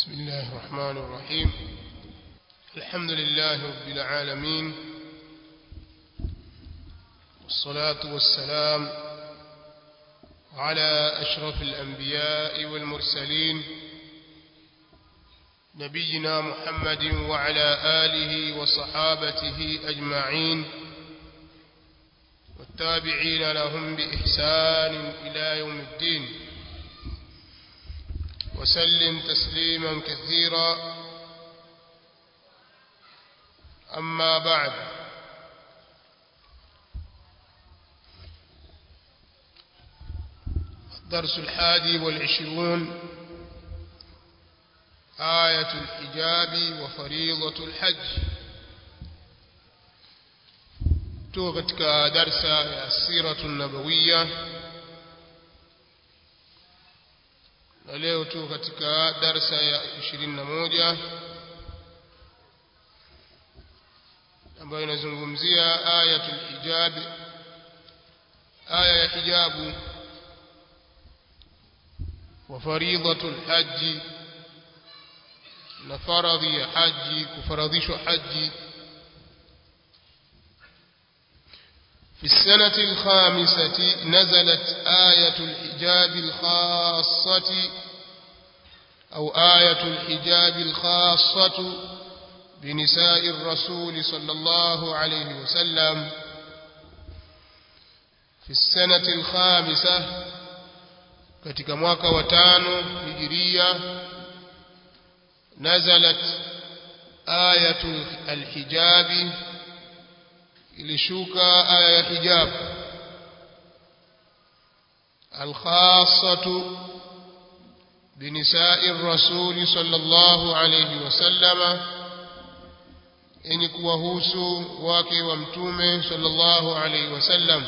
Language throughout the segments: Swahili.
بسم الله الرحمن الرحيم الحمد لله رب العالمين والصلاة والسلام على أشرف الأنبياء والمرسلين نبينا محمد وعلى آله وصحابته أجمعين والتابعين لهم بإحسان إلى يوم الدين وسلم تسليما كثيرا أما بعد الدرس الحادي والعشرون آية الحجاب وفريضة الحج توقتك درس السيرة النبوية na leo tu katika darsa ya 21 ambayo inazungumzia ayatul hijab aya ya hijabu wa faridhatul haji na faradhi ya haji kufaradhishwa haji في السنة الخامسة نزلت آية الحجاب الخاصة أو آية الحجاب الخاصة بنساء الرسول صلى الله عليه وسلم في السنة الخامسة katika mwaka wa tano hijiria nazalat ayatu alhijabi ilishuka aya ya hijab alkhassatu بنساء الرسول صلى الله عليه وسلم yenye kuwahusu wake wa mtume sallallahu alayhi wasallam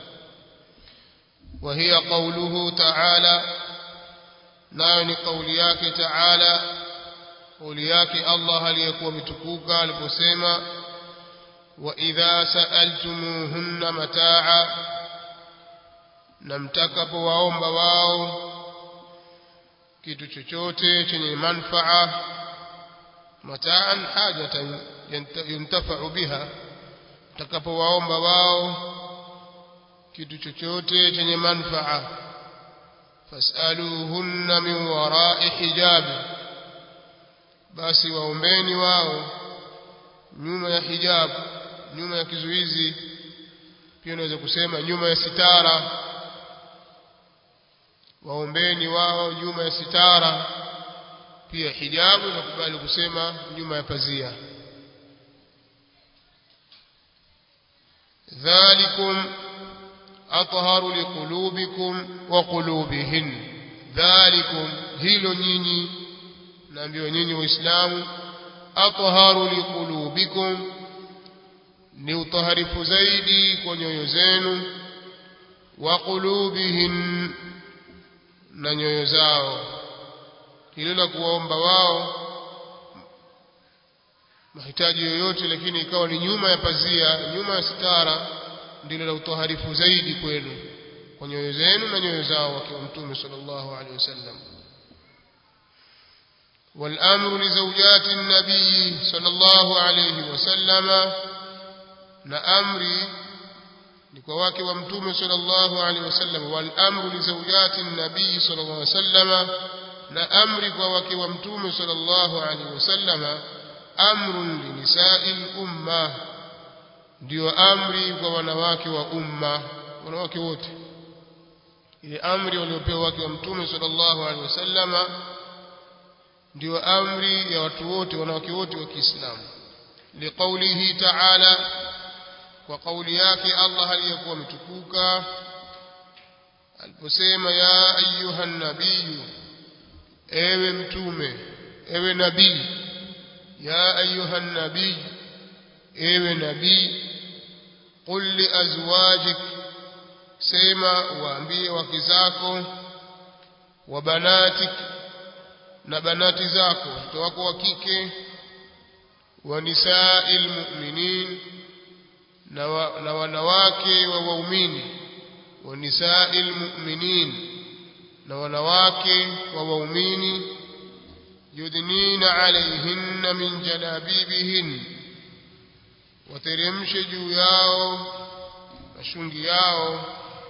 wa hiya qawluhu ta'ala nayo ni kauli yake ta'ala kauli yake Allah aliyekuwa mtukuka aliposema wa idha sa'altumuhunna mataa'a na mtakapowaomba wao kitu chochote chenye manfaa mataan hajatan yuntafau biha utakapowaomba wao kitu chochote chenye manfaa fasaluhunna min warai hijabi basi waombeni wao nyuma ya hijab nyuma ya kizuizi pia unaweza kusema nyuma ya sitara waombeni wao nyuma ya sitara pia hijabu nakubali kusema nyuma ya pazia dhalikum atharu liqulubikum wa qulubihin dhalikum hilo nyinyi naambiwa nyinyi waislamu atharu liqulubikum ni utaharifu zaidi kwa nyoyo zenu wa qulubihin na nyoyo zao hilo la kuwaomba wao mahitaji yoyote lakini ikawa ni nyuma ya pazia nyuma ya sitara ndilo la utoharifu zaidi kwenu kwa nyoyo zenu na nyoyo zao wakiwa mtume sallallahu alaihi wasallam والأمر لزوجات النبي صلى الله عليه وسلم نأمري ni kwa wake wa mtume sallallahu alaihi wasallam wal amru li zawjati nabii sallallahu alaihi wasallam na amri kwa wake wa mtume sallallahu alaihi wasallam amrun li nisa'il umma ndio amri kwa wanawake wa umma wanawake wote ile amri waliopewa wake wa mtume sallallahu alaihi wasallam ndio amri ya watu wote wanawake wote wa Kiislamu liqaulihi ta'ala kwa kauli yake Allah aliyekuwa mtukuka aliposema ya ayuha nabiyu ewe mtume ewe nabii ya ayuha nabii ewe nabii qul li azwajik sema waambie wake zako wa banatik na banati zako watoto wako wa kike wa nisa'il mu'minin na, wa, na wanawake wa waumini wa nisa'il mu'minin na wanawake wa waumini yudnina alayhinna min jalabibihin wateremshe juu yao mashungi yao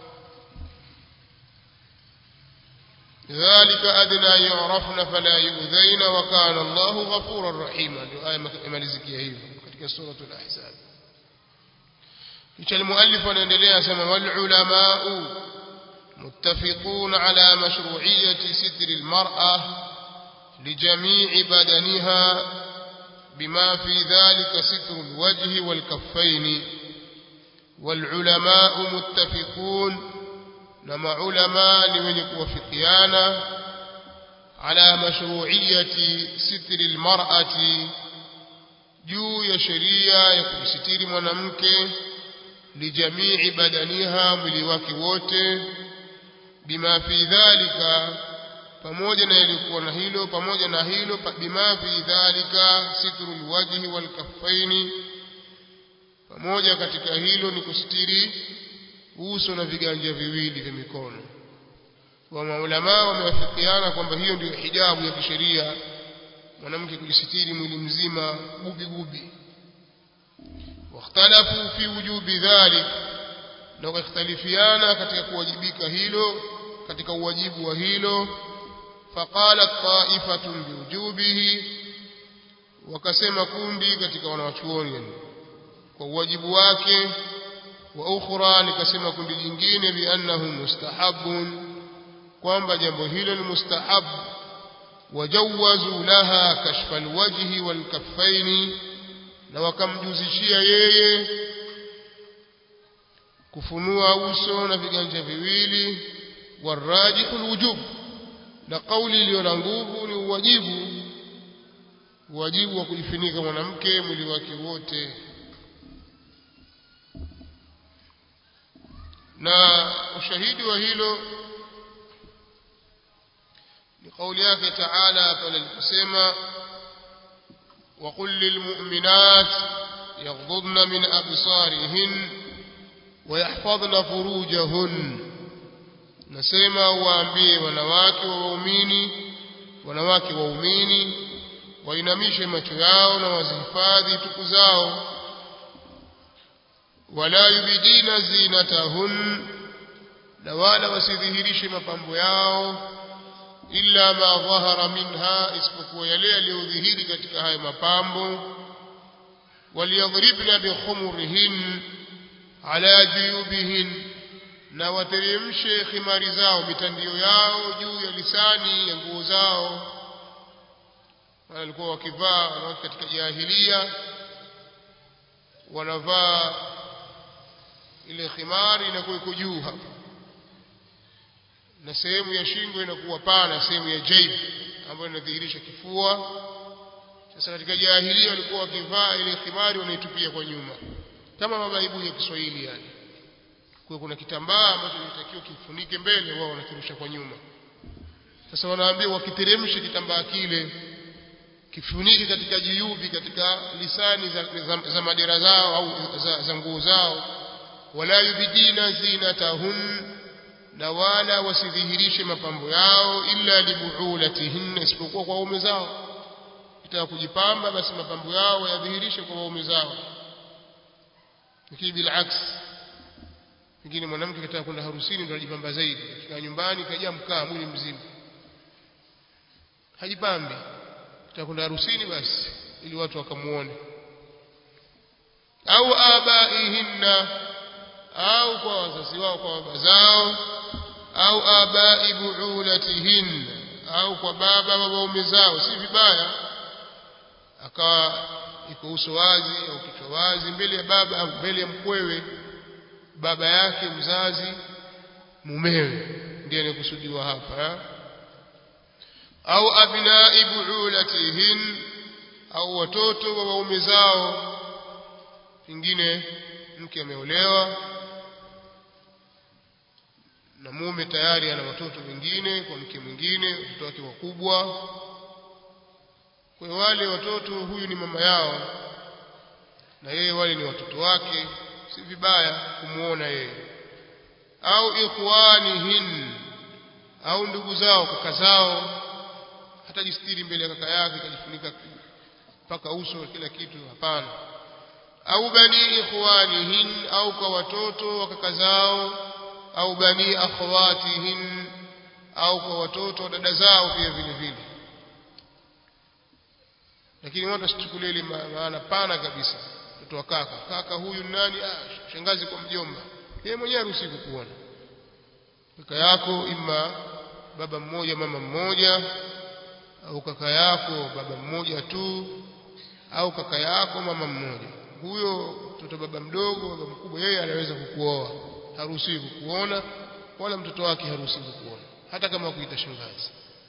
ذلك أدنى يعرفن فلا يؤذين وكان الله غفورا رحيما آية مالزكية هي katika سورة الأحزاب kisha المؤلف anaendelea sema والعلماء متفقون على مشروعية ستر المرأة لجميع بدنها بما في ذلك ستر الوجه والكفين والعلماء متفقون نما علماء لمن يوافقيانا على مشروعية ستر المرأة juu ya sheria ya kumsitiri mwanamke lijamii badaniha mwili wake wote bima fi dhalika pamoja na ilikuwa na hilo pamoja na hilo bima fi dhalika sitrul wajhi wal kaffaini pamoja katika hilo ni kusitiri uso na viganja viwili vya mikono wa maulama wamewafikiana kwamba hiyo ndio hijabu ya kisheria mwanamke kujisitiri mwili mzima gubi gubi واختلفوا في وجوب ذلك na wakhtalifiana katika kuwajibika hilo katika uwajibu wa hilo faqalat ta'ifatun biwujubihi wakasema kundi katika wanawachuoni kwa uwajibu wake wa ukhra likasema kundi jingine biannahu mustahabun kwamba jambo hilo ni mustahab wajawazu laha kashfa alwajhi walkaffaini na wakamjuzishia yeye kufunua uso na viganja viwili warajihu alwujub na kauli iliyo na nguvu ni uwajibu uwajibu wa kujifunika mwanamke mwili wake wote na ushahidi wa hilo ni kauli yake taala pale aliposema وقل للمؤمنات يغضضن من أبصارهن ويحفظن فروجهن nasema waambie wanawake wa waumini wanawake waumini wainamishe macho yao na wazihifadhi tuku zao wala yubidina zinatahun na wala wasidhihirishe mapambo yao illa ma dhahara minha isipokuwa yale yaliyodhihiri katika hayo mapambo waliyadhribna bikhumurihin ala juyubihin na wateremshe khimari zao mitandio yao juu ya lisani ya nguo zao walikuwa wakivaa wanawake katika jahilia wanavaa ile khimari inakuwa iko juu hapa na sehemu ya shingo inakuwa pana sehemu ya jaib ambayo inadhihirisha kifua sasa katika jahilia walikuwa wakivaa ile khimari wanaitupia kwa nyuma kama mabaibu ya Kiswahili yani kwa kuna kitambaa ambacho kinatakiwa kifunike mbele wao wanakirusha kwa nyuma sasa wanaambia wakiteremshe kitambaa kile kifunike katika jiyubi katika lisani za, za, za madera zao au za, za nguo zao wala yubidina zinatahun na wala wasidhihirishe mapambo yao illa libuulatihinna isipokuwa kwa waume zao kitaka kujipamba basi mapambo yao yadhihirishe kwa waume zao lakini bilaks pengine mwanamke kitaka kwenda harusini ndio ajipamba zaidi kifika nyumbani kajaa mkaa mwili mzima hajipambi kitaka kwenda harusini basi ili watu wakamuone au abaihinna au kwa wazazi wao kwa baba zao au abai buulatihin au kwa baba wa waume zao si vibaya akawa iko uso wazi au kichwa wazi mbele ya baba au mbele ya mkwewe baba yake mzazi mumewe ndiye anayekusudiwa hapa ha? au abnai buulatihin au watoto wa waume zao pengine mke ameolewa na mume tayari ana watoto wengine kwa mke mwingine watoto wake wakubwa kwa wale watoto huyu ni mama yao na yeye wale ni watoto wake si vibaya kumuona yeye au ikhwanihin au ndugu zao kaka zao hatajistiri mbele ya kaka yake kajifunika mpaka uso kila kitu hapana au bani ikhwanihin au kwa watoto wa kaka zao au bani akhawatihin au kwa watoto wa dada zao pia vile vile lakini watu wasichukulie ile maana pana kabisa mtoto wa kaka kaka huyu nani ah, shangazi kwa mjomba yeye mwenyewe haruhusi kukuona kaka yako ima baba mmoja mama mmoja au kaka yako baba mmoja tu au kaka yako mama mmoja huyo mtoto baba mdogo baba mkubwa yeye anaweza kukuoa haruhusiwi kukuona wala mtoto wake haruhusiwi kukuona hata kama kuita shangazi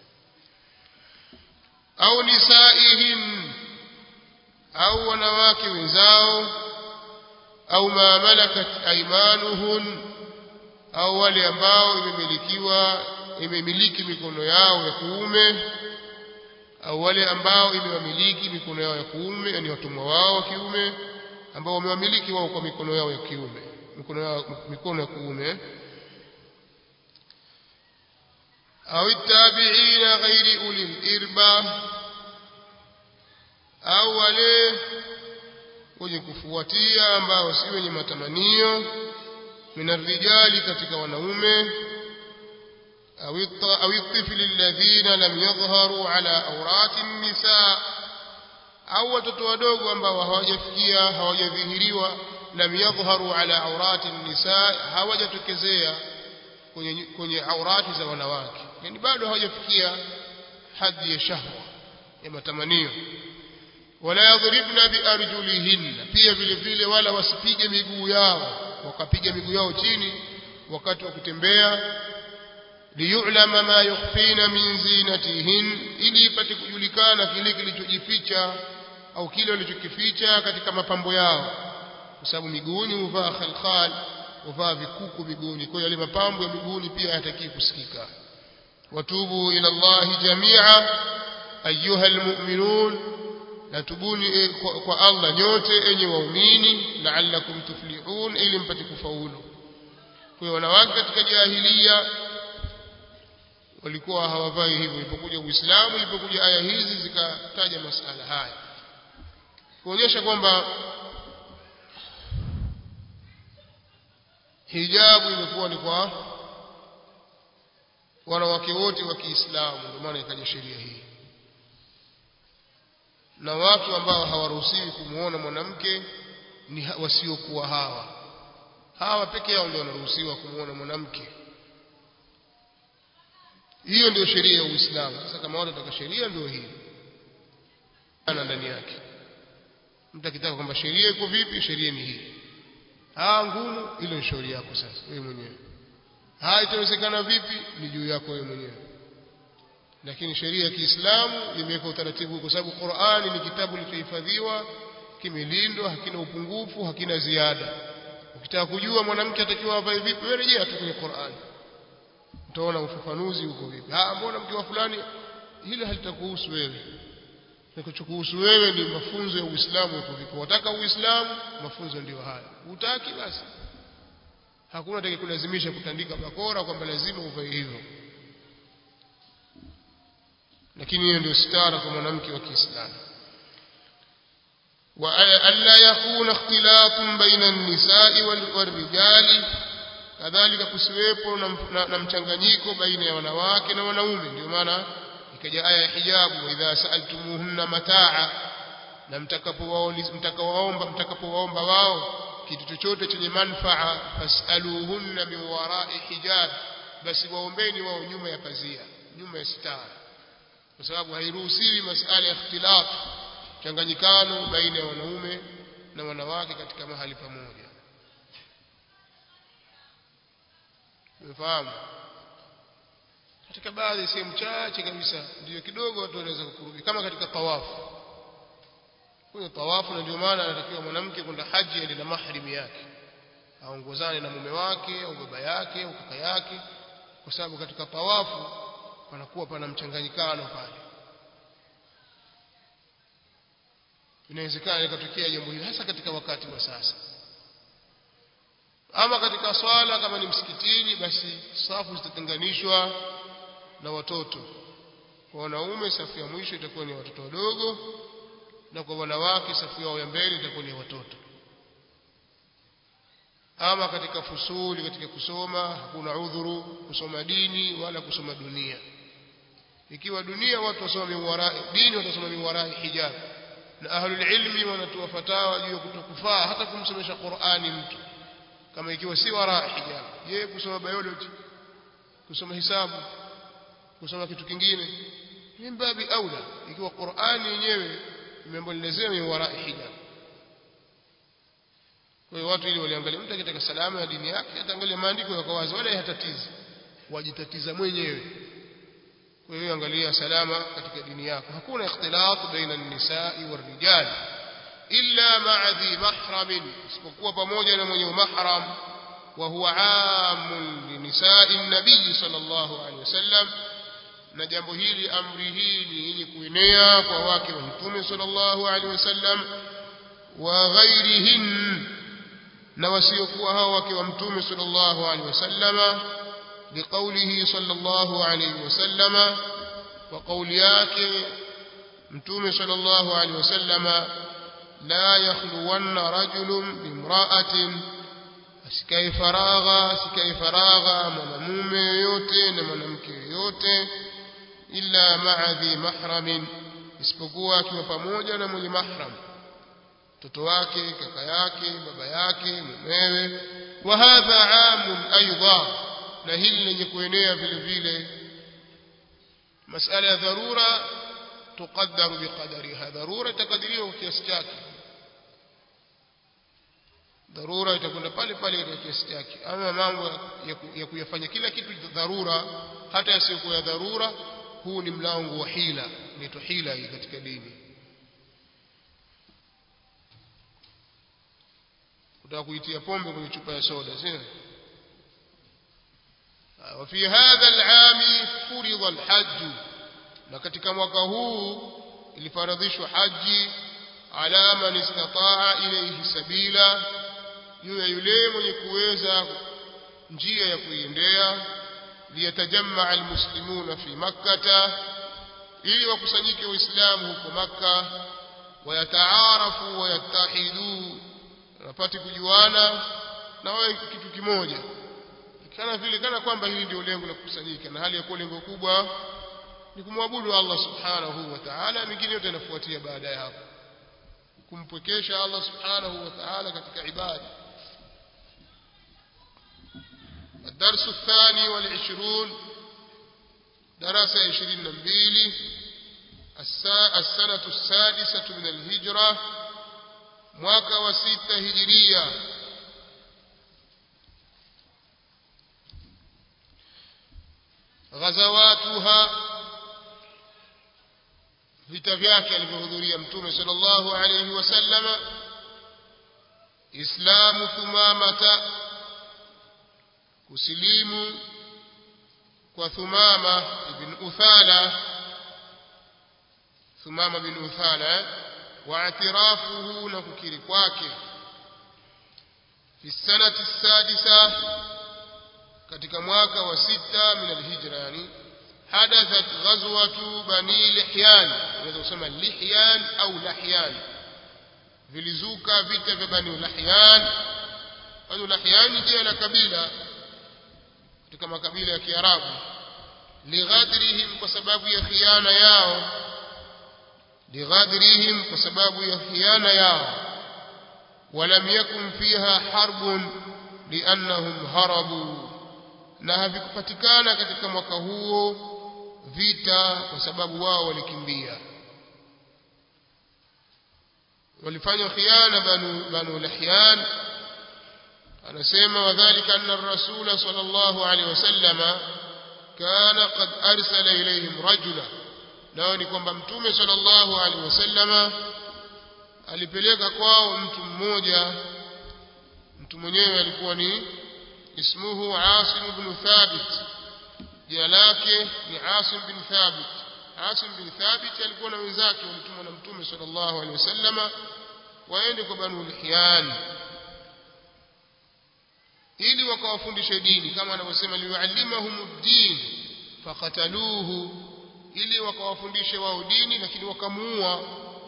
au nisaihim au wanawake wenzao au ma malakat aymanuhun au wale ambao imemilikiwa imemiliki mikono yao ya kuume au wale ambao imewamiliki mikono yao ya kuume yani watumwa wao wa kiume ambao wamewamiliki wao kwa mikono yao ya kiume mikono yao mikono ya kuume au tabi'ina ghairi ulil irba au wale wenye kufuatia ambao si wenye matamanio minarijali katika wanaume au الطفل الذين لم يظهروا على أورات النساء au watoto wadogo ambao hawajafikia hawajadhihiriwa lam yadhharu ala awrati nisa hawajatokezea kwenye kwenye aurati za wanawake yani bado hawajafikia hadhi ya shahwa ya matamanio wala yadhribna biarjulihinna pia vile vile wala wasipige miguu yao wakapiga miguu yao chini wakati wa kutembea liyulama ma yukhfina min zinatihin ili ipate kujulikana kile kilichojificha au kile walichokificha katika mapambo yao kwa sababu miguuni huvaa khalkhal huvaa vikuku miguuni kwa hiyo yale mapambo ya miguuni pia hayataki kusikika watubu ila Allah jamia ayuha almu'minun natubuni kwa Allah nyote enyi waumini la'allakum tuflihun ili mpate kufaulu kwa hiyo wanawake katika jahiliya walikuwa hawavai hivyo ilipokuja Uislamu ilipokuja aya hizi zikataja masala haya kuonyesha kwamba hijabu imekuwa ni kwa wanawake wote wa Kiislamu ndio maana ikaja sheria hii na watu ambao hawaruhusiwi kumuona mwanamke ni wasiokuwa hawa hawa peke yao ndio wanaruhusiwa kumuona mwanamke hiyo ndio sheria ya Uislamu sasa kama watu wataka sheria ndio hii ana ndani yake mtu akitaka kwamba sheria iko vipi sheria ni hii ah ngumu ile shauri yako sasa wewe mwenyewe ah itawezekana vipi ni juu yako wewe mwenyewe lakini sheria ya Kiislamu imeweka utaratibu kwa sababu Qur'ani ni kitabu kilichohifadhiwa kimelindwa hakina upungufu hakina ziada ukitaka kujua mwanamke atakiwa avae vipi wewe rejea tu kwenye Qur'ani utaona ufafanuzi huko vipi ah mbona mke wa fulani hilo halitakuhusu wewe kinachokuhusu wewe ni mafunzo ya Uislamu uko vipi wataka Uislamu mafunzo ndio haya utaki basi hakuna atakayekulazimisha kutandika bakora kwamba lazima uvae hivyo lakini hiyo ndio stara kwa mwanamke wa Kiislamu wa alla yakuna ikhtilafun baina an-nisa'i wal-rijali kadhalika kusiwepo na, na, na mchanganyiko baina ya wanawake na wanaume ndio maana ikaja aya ya hijabu idha sa'altumuhunna mataa na mtakapowaomba mtakapowaomba wao kitu chochote chenye manfaa fasaluhunna min wara'i hijab basi waombeni wao nyuma ya pazia nyuma ya sitara kwa sababu hairuhusiwi masala ya ikhtilaf changanyikano baina ya wanaume na wanawake katika mahali pamoja umefahamu katika baadhi ya sehemu chache kabisa ndio kidogo watu wanaweza kukurubi kama katika tawafu kwenye tawafu na ndio maana anatakiwa mwanamke kwenda haji aende na mahrimi yake aongozane na mume wake au baba yake au kaka yake kwa sababu katika tawafu panakuwa pana mchanganyikano pale inawezekana ikatokea jambo hili hasa katika wakati wa sasa ama katika swala kama ni msikitini basi safu zitatenganishwa na watoto kwa wanaume safu ya mwisho itakuwa ni watoto wadogo na kwa wanawake safu yao ya mbele itakuwa ni watoto ama katika fusuli katika kusoma hakuna udhuru kusoma dini wala kusoma dunia ikiwa dunia watu wasoma miwarai dini watasoma miwarai hijab na ahlul ilmi wanatoa fatawa juu ya kutokufaa hata kumsomesha Qur'ani mtu kama ikiwa si warai hijab je kusoma biology kusoma hisabu kusoma kitu kingine mimbabi aula ikiwa Qur'ani yenyewe imeambolezea miwarai hijab kwa hiyo watu ili waliangalia mtu akitaka salama ya dini yake ataangalia maandiko yako wazi wala hatatizi wajitatiza mwenyewe kwa hiyo angalia salama katika dini yako hakuna ikhtilat baina an-nisa'i war-rijal illa ma'a dhi mahram isipokuwa pamoja na mwenye mahram wa huwa 'amun li nisa'i an-nabiy sallallahu alayhi wasallam na jambo hili amri hii ni yenye kuenea kwa wake wa mtume sallallahu alayhi wasallam wa ghairihin na wasiokuwa hao wake wa mtume sallallahu alaihi wasallama liqaulihi sallallahu alaihi wasallama wa kauli yake mtume sallallahu alaihi wasallama la yakhluwanna rajulun bimra'atin asikae faragha asikae faragha mwanamume yoyote na mwanamke yoyote illa ma'a dhi mahramin isipokuwa akiwa pamoja na mwenye mahram mtoto wake kaka yake baba yake mumewe wa hadha amun aidha na hili lenye kuenea vile vile masala ya dharura tuqaddaru biqadariha dharura itakadiriwa kwa kiasi chake dharura itakwenda pale pale kwa kiasi chake ama mambo ya kuyafanya kila kitu dharura hata yasiyokuwa ya dharura huu ni mlango wa hila inaitwa hila hii katika dini kutaka kuitia pombe kwenye chupa ya soda sio وفي هذا العام فرض الحج na katika mwaka huu ilifaradhishwa haji ala man istataa ilayhi sabila juu ya yule mwenye kuweza njia ya kuiendea liyatajammaa almuslimuna fi makkata ili wakusanyike waislamu huko makka wayataarafu wayatahidu wapate kujuana na wawe kitu kimoja kana vile kana kwamba hili ndio lengo la kukusanyika na hali ya kuwa lengo kubwa ni kumwabudu Allah subhanahu wa ta'ala mingine yote inafuatia baada ya hapo kumpwekesha Allah subhanahu wa ta'ala katika ibada الدرس الثاني والعشرون درس عشرين نبيلي السنة السادسة من الهجرة mwaka wa sita hijiria ghazawatuha vita vyake alivyohudhuria mtume sallallahu alayhi wasallama islamu thumamata kusilimu kwa thumama ibn uthala thumama bin uthala واعترافه نككري kwake في السنة السادسة katika mwaka wa sita min alhijra yani hadathat ghazwatu bani lihyan unaweza kusema lihyan au lahyan vilizuka vita vya bani lahyan bani lahyan ni jina la kabila katika makabila ya kiarabu lighadrihim kwa sababu ya khiana yao لغدرهم وسباب يخيان يا ولم يكن فيها حرب لأنهم هربوا na havikupatikana katika mwaka huo vita kwa sababu wao walikimbia walifanya khiana banu banu lahyan anasema wadhālika anna ar-rasul sallallahu alayhi wasallama kana qad arsala ilayhim rajula nao ni kwamba mtume sallallahu alaihi wasallama alipeleka kwao mtu mmoja mtu mwenyewe alikuwa ni ismuhu Asim ibn Thabit jina lake ni Asim bin Thabit Asim bin Thabit alikuwa na wenzake walitumwa na mtume sallallahu alaihi wasallama waende kwa Banu Lihyan ili wakawafundishe dini kama anavyosema liuallimahum ad-din faqataluhu ili wakawafundishe wao dini lakini wakamuua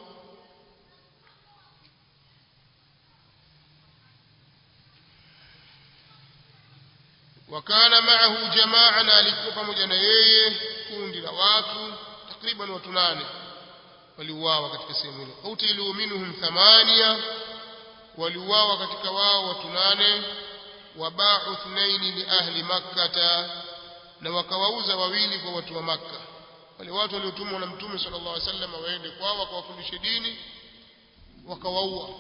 wakana maahu jamaa na alikuwa pamoja na yeye kundi la watu takriban watu nane waliuawa katika sehemu ile qutilu minhum thamania waliuawa katika wao watu nane wabau thnaini li ahli makkata na wakawauza wawili kwa watu wa makka wale watu waliotumwa na mtume sallallahu alaihi wasallam waende kwao wakawafundishe dini wakawaua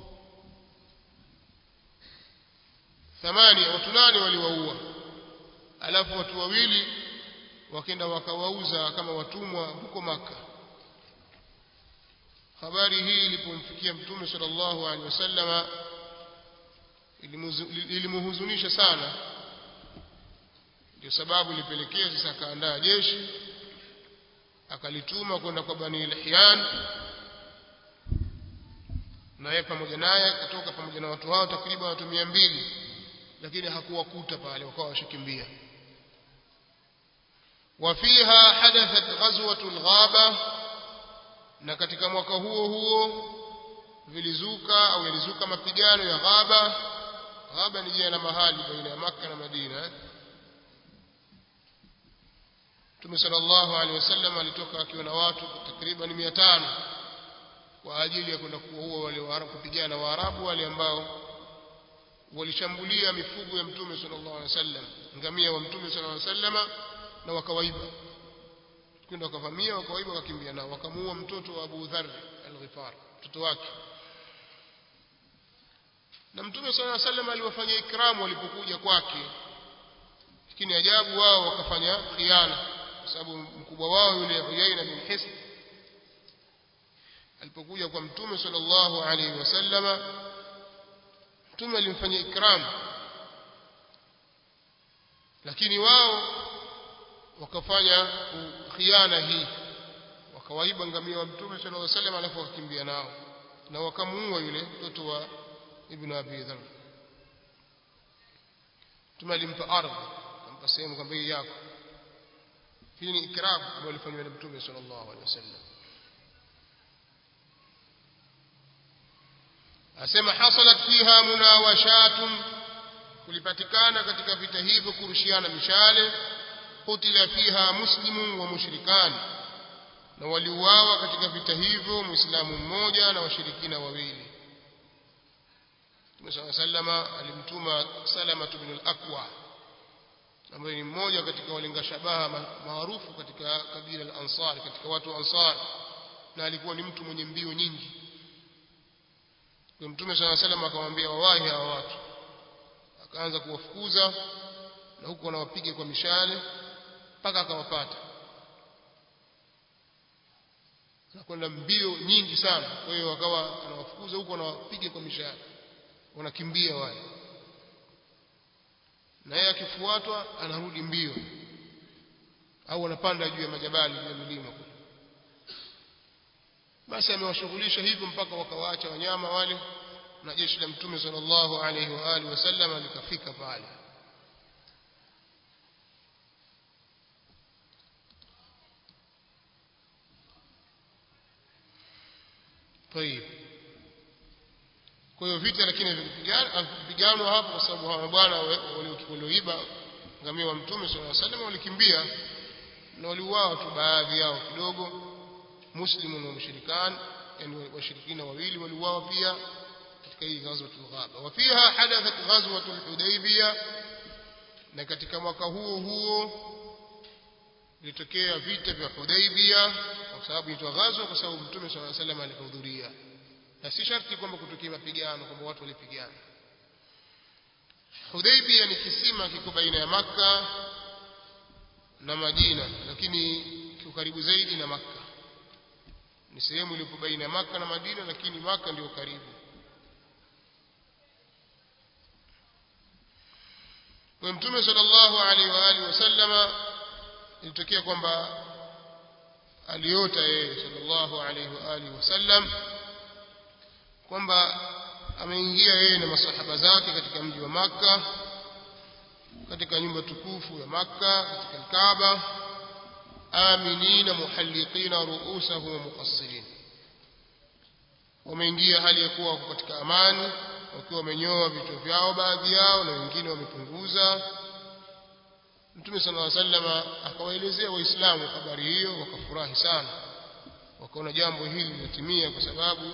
thamani watu nane waliwaua alafu watu wawili wakenda wakawauza kama watumwa huko maka habari hii ilipomfikia mtume sallallahu alaihi wasallama ilimhuzunisha sana ndio sababu ilipelekea sasa akaandaa jeshi akalituma kwenda kwa bani lihyan na yeye pamoja naye akatoka pamoja na watu hao takriban watu mia mbili lakini hakuwakuta pale wakawa washakimbia وفيها حدثت غزوة الغابة na katika mwaka huo huo vilizuka au yalizuka mapigano ya Ghaba Ghaba ni jina la mahali baina ya Makka na Madina Mtume sallallahu alaihi wasallam alitoka akiwa na watu takriban 500 kwa ajili ya kwenda kuua wale Waarabu kupigana na Waarabu wale ambao walishambulia mifugo ya Mtume sallallahu alaihi wasallam ngamia wa Mtume sallallahu alaihi wasallam na wakawaiba kwenda wakavamia wakawaiba wakakimbia nao wakamuua mtoto wa Abu Dharr al-Ghifar mtoto wake na Mtume sallallahu alaihi wasallam aliwafanyia ikramu walipokuja kwake lakini ajabu wao wakafanya khiana kwa sababu mkubwa wao yule Uyaina bin Hisn alipokuja kwa Mtume sallallahu alaihi wasallama Mtume alimfanyia ikram lakini wao wakafanya khiana hii wakawaiba ngamia wa Mtume sallallahu alaihi wasallam alafu wakakimbia nao na wakamuua yule mtoto wa Ibn Abi Dharr Mtume alimpa ardhi akampa sehemu kwamba hii yako hii ni ikram ambayo ilifanywa na Mtume sallallahu alaihi wasallam asema hasalat fiha munawashatun kulipatikana katika vita hivyo kurushiana mishale qutila fiha muslimun wa mushrikan na waliuawa katika vita hivyo muislamu mmoja na washirikina wawili Mtume صلى الله عليه alimtuma Salama ibn al-Aqwa ambaye ni mmoja katika walenga shabaha maarufu katika kabila al-Ansar katika watu wa Ansar na alikuwa ni mtu mwenye mbio nyingi kwa Mtume صلى الله عليه akamwambia wawahi hawa watu akaanza kuwafukuza na huku wanawapiga kwa mishale mpaka akawapata anakwenda mbio nyingi sana kwa hiyo wakawa anawafukuza huku anawapiga kwa mishale wanakimbia wale na yeye akifuatwa anarudi mbio au anapanda juu ya majabali juu ya milima kule basi amewashughulisha hivyo mpaka wakawaacha wanyama wale na jeshi la mtume sallallahu alaihi wa alihi wasallam likafika pale طيب kwa hiyo vita lakini vilipiganwa hapo kwa sababu hawa bwana walioiba ngamia wa mtume sallallahu alaihi wasallam walikimbia na waliuawa tu baadhi yao kidogo muslimun wa mushrikan yani washirikina wawili waliuawa pia katika hii ghazwatul ghaba wa fiha hadathat ghazwatul hudaybiyah na katika mwaka huo huo vilitokea vita vya Hudaybiyah kwa sababu inaitwa ghazwa kwa sababu mtume sallallahu alaihi wasallam alihudhuria na si sharti kwamba kutokea mapigano kwamba watu walipigana Hudaybiyah ni kisima kiko baina ya maka na Madina lakini kiko karibu zaidi na maka ni sehemu iliyopo baina ya maka na Madina lakini maka ndio karibu kwa mtume sallallahu alaihi wa alihi wasallama ilitokea kwamba aliota yeye sallallahu alaihi wa alihi wasallam kwamba ameingia yeye na masahaba zake katika mji wa maka katika nyumba tukufu ya maka katika Kaaba aminina muhalliqina ru'usahum wa muqassirin wameingia hali ya kuwa wako katika amani wakiwa wamenyoa vichwa vyao baadhi yao na wengine wamepunguza Mtume صلى الله عليه وسلم akawaelezea waislamu habari hiyo wakafurahi sana wakaona jambo hili limetimia kwa sababu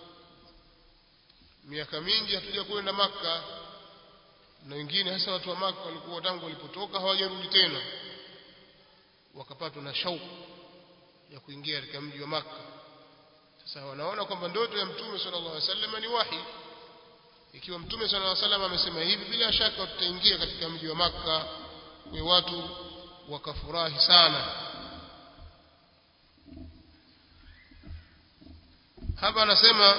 miaka mingi hatuja kwenda maka na wengine hasa watu wa maka walikuwa tangu walipotoka hawajarudi tena wakapatwa na shauku ya kuingia katika mji wa maka sasa wanaona kwamba ndoto ya mtume sallallahu alaihi wasallam ni wahi ikiwa mtume sallallahu alaihi wasallam amesema hivi bila shaka tutaingia katika mji wa maka kwa watu wakafurahi sana hapa anasema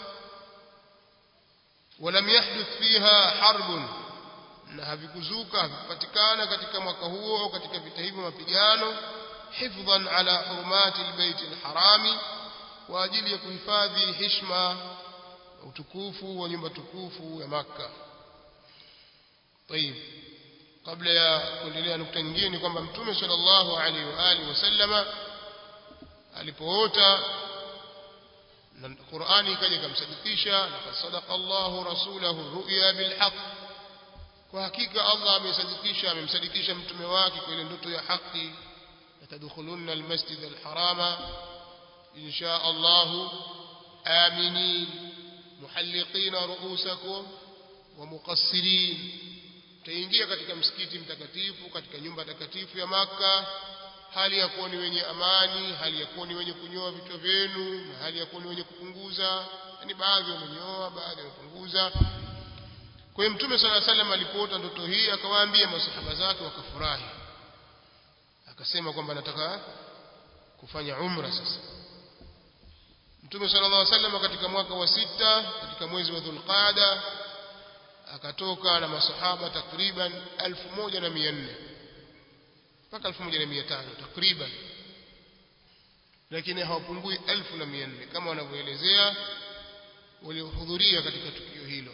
ولم يحدث فيها حرب na havikuzuka havikupatikana katika mwaka huo au katika vita hivyo mapigano hifdhan ala hurumati albayt alharami kwa ajili ya kuhifadhi heshima utukufu wa nyumba tukufu ya Makka. طيب kabla ya kuendelea nukta nyingine ni kwamba Mtume sallallahu alaihi wa alihi wasallama alipoota na Qur'ani ikaja ikamsadikisha laqad sadaqa Allahu rasulahu ru'ya bil haqq kwa hakika Allah amesadikisha amemsadikisha mtume wake kwa ile ndoto ya haki yatadkhulunna almasjid alharama insha Allah aminin muhalliqina ru'usakum wa muqassirin taingia katika msikiti mtakatifu katika nyumba takatifu ya maka hali ya kuwa ni wenye amani hali ya kuwa ni wenye kunyoa vichwa vyenu na hali ya kuwa ni wenye kupunguza yani baadhi wamenyoa baadhi wamepunguza kwa hiyo mtume sala salam alipoota ndoto hii akawaambia masahaba zake wakafurahi akasema kwamba nataka kufanya umra sasa mtume sallallahu alaihi wasallam katika mwaka wa sita katika mwezi wa dhulqada akatoka na masahaba takriban 1400 mpaka 1500 takriban lakini hawapungui 1400 kama wanavyoelezea waliohudhuria katika tukio hilo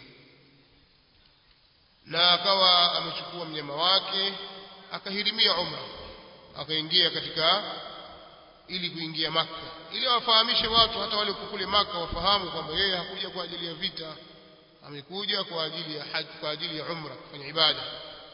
na akawa amechukua mnyama wake akahirimia umra akaingia katika ili kuingia maka ili wafahamishe watu hata wale kule maka wafahamu kwamba yeye hakuja kwa ajili ya vita amekuja kwa ajili ya haji kwa ajili ya umra kufanya ibada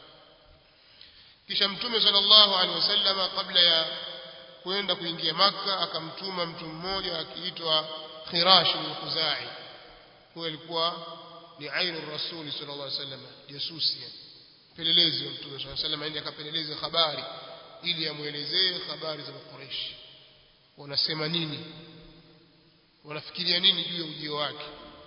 kisha mtume sallallahu alaihi wasallama kabla ya kwenda kuingia maka akamtuma mtu mmoja akiitwa Khirash al-Khuzai huyo alikuwa ni ainu rasuli sallallahu alaihi wasallam jasusi pelelezi wa mtume sallallahu alaihi wasallam aende akapeleleze habari ili amuelezee habari za Quraysh wanasema nini wanafikiria nini juu ya ujio wake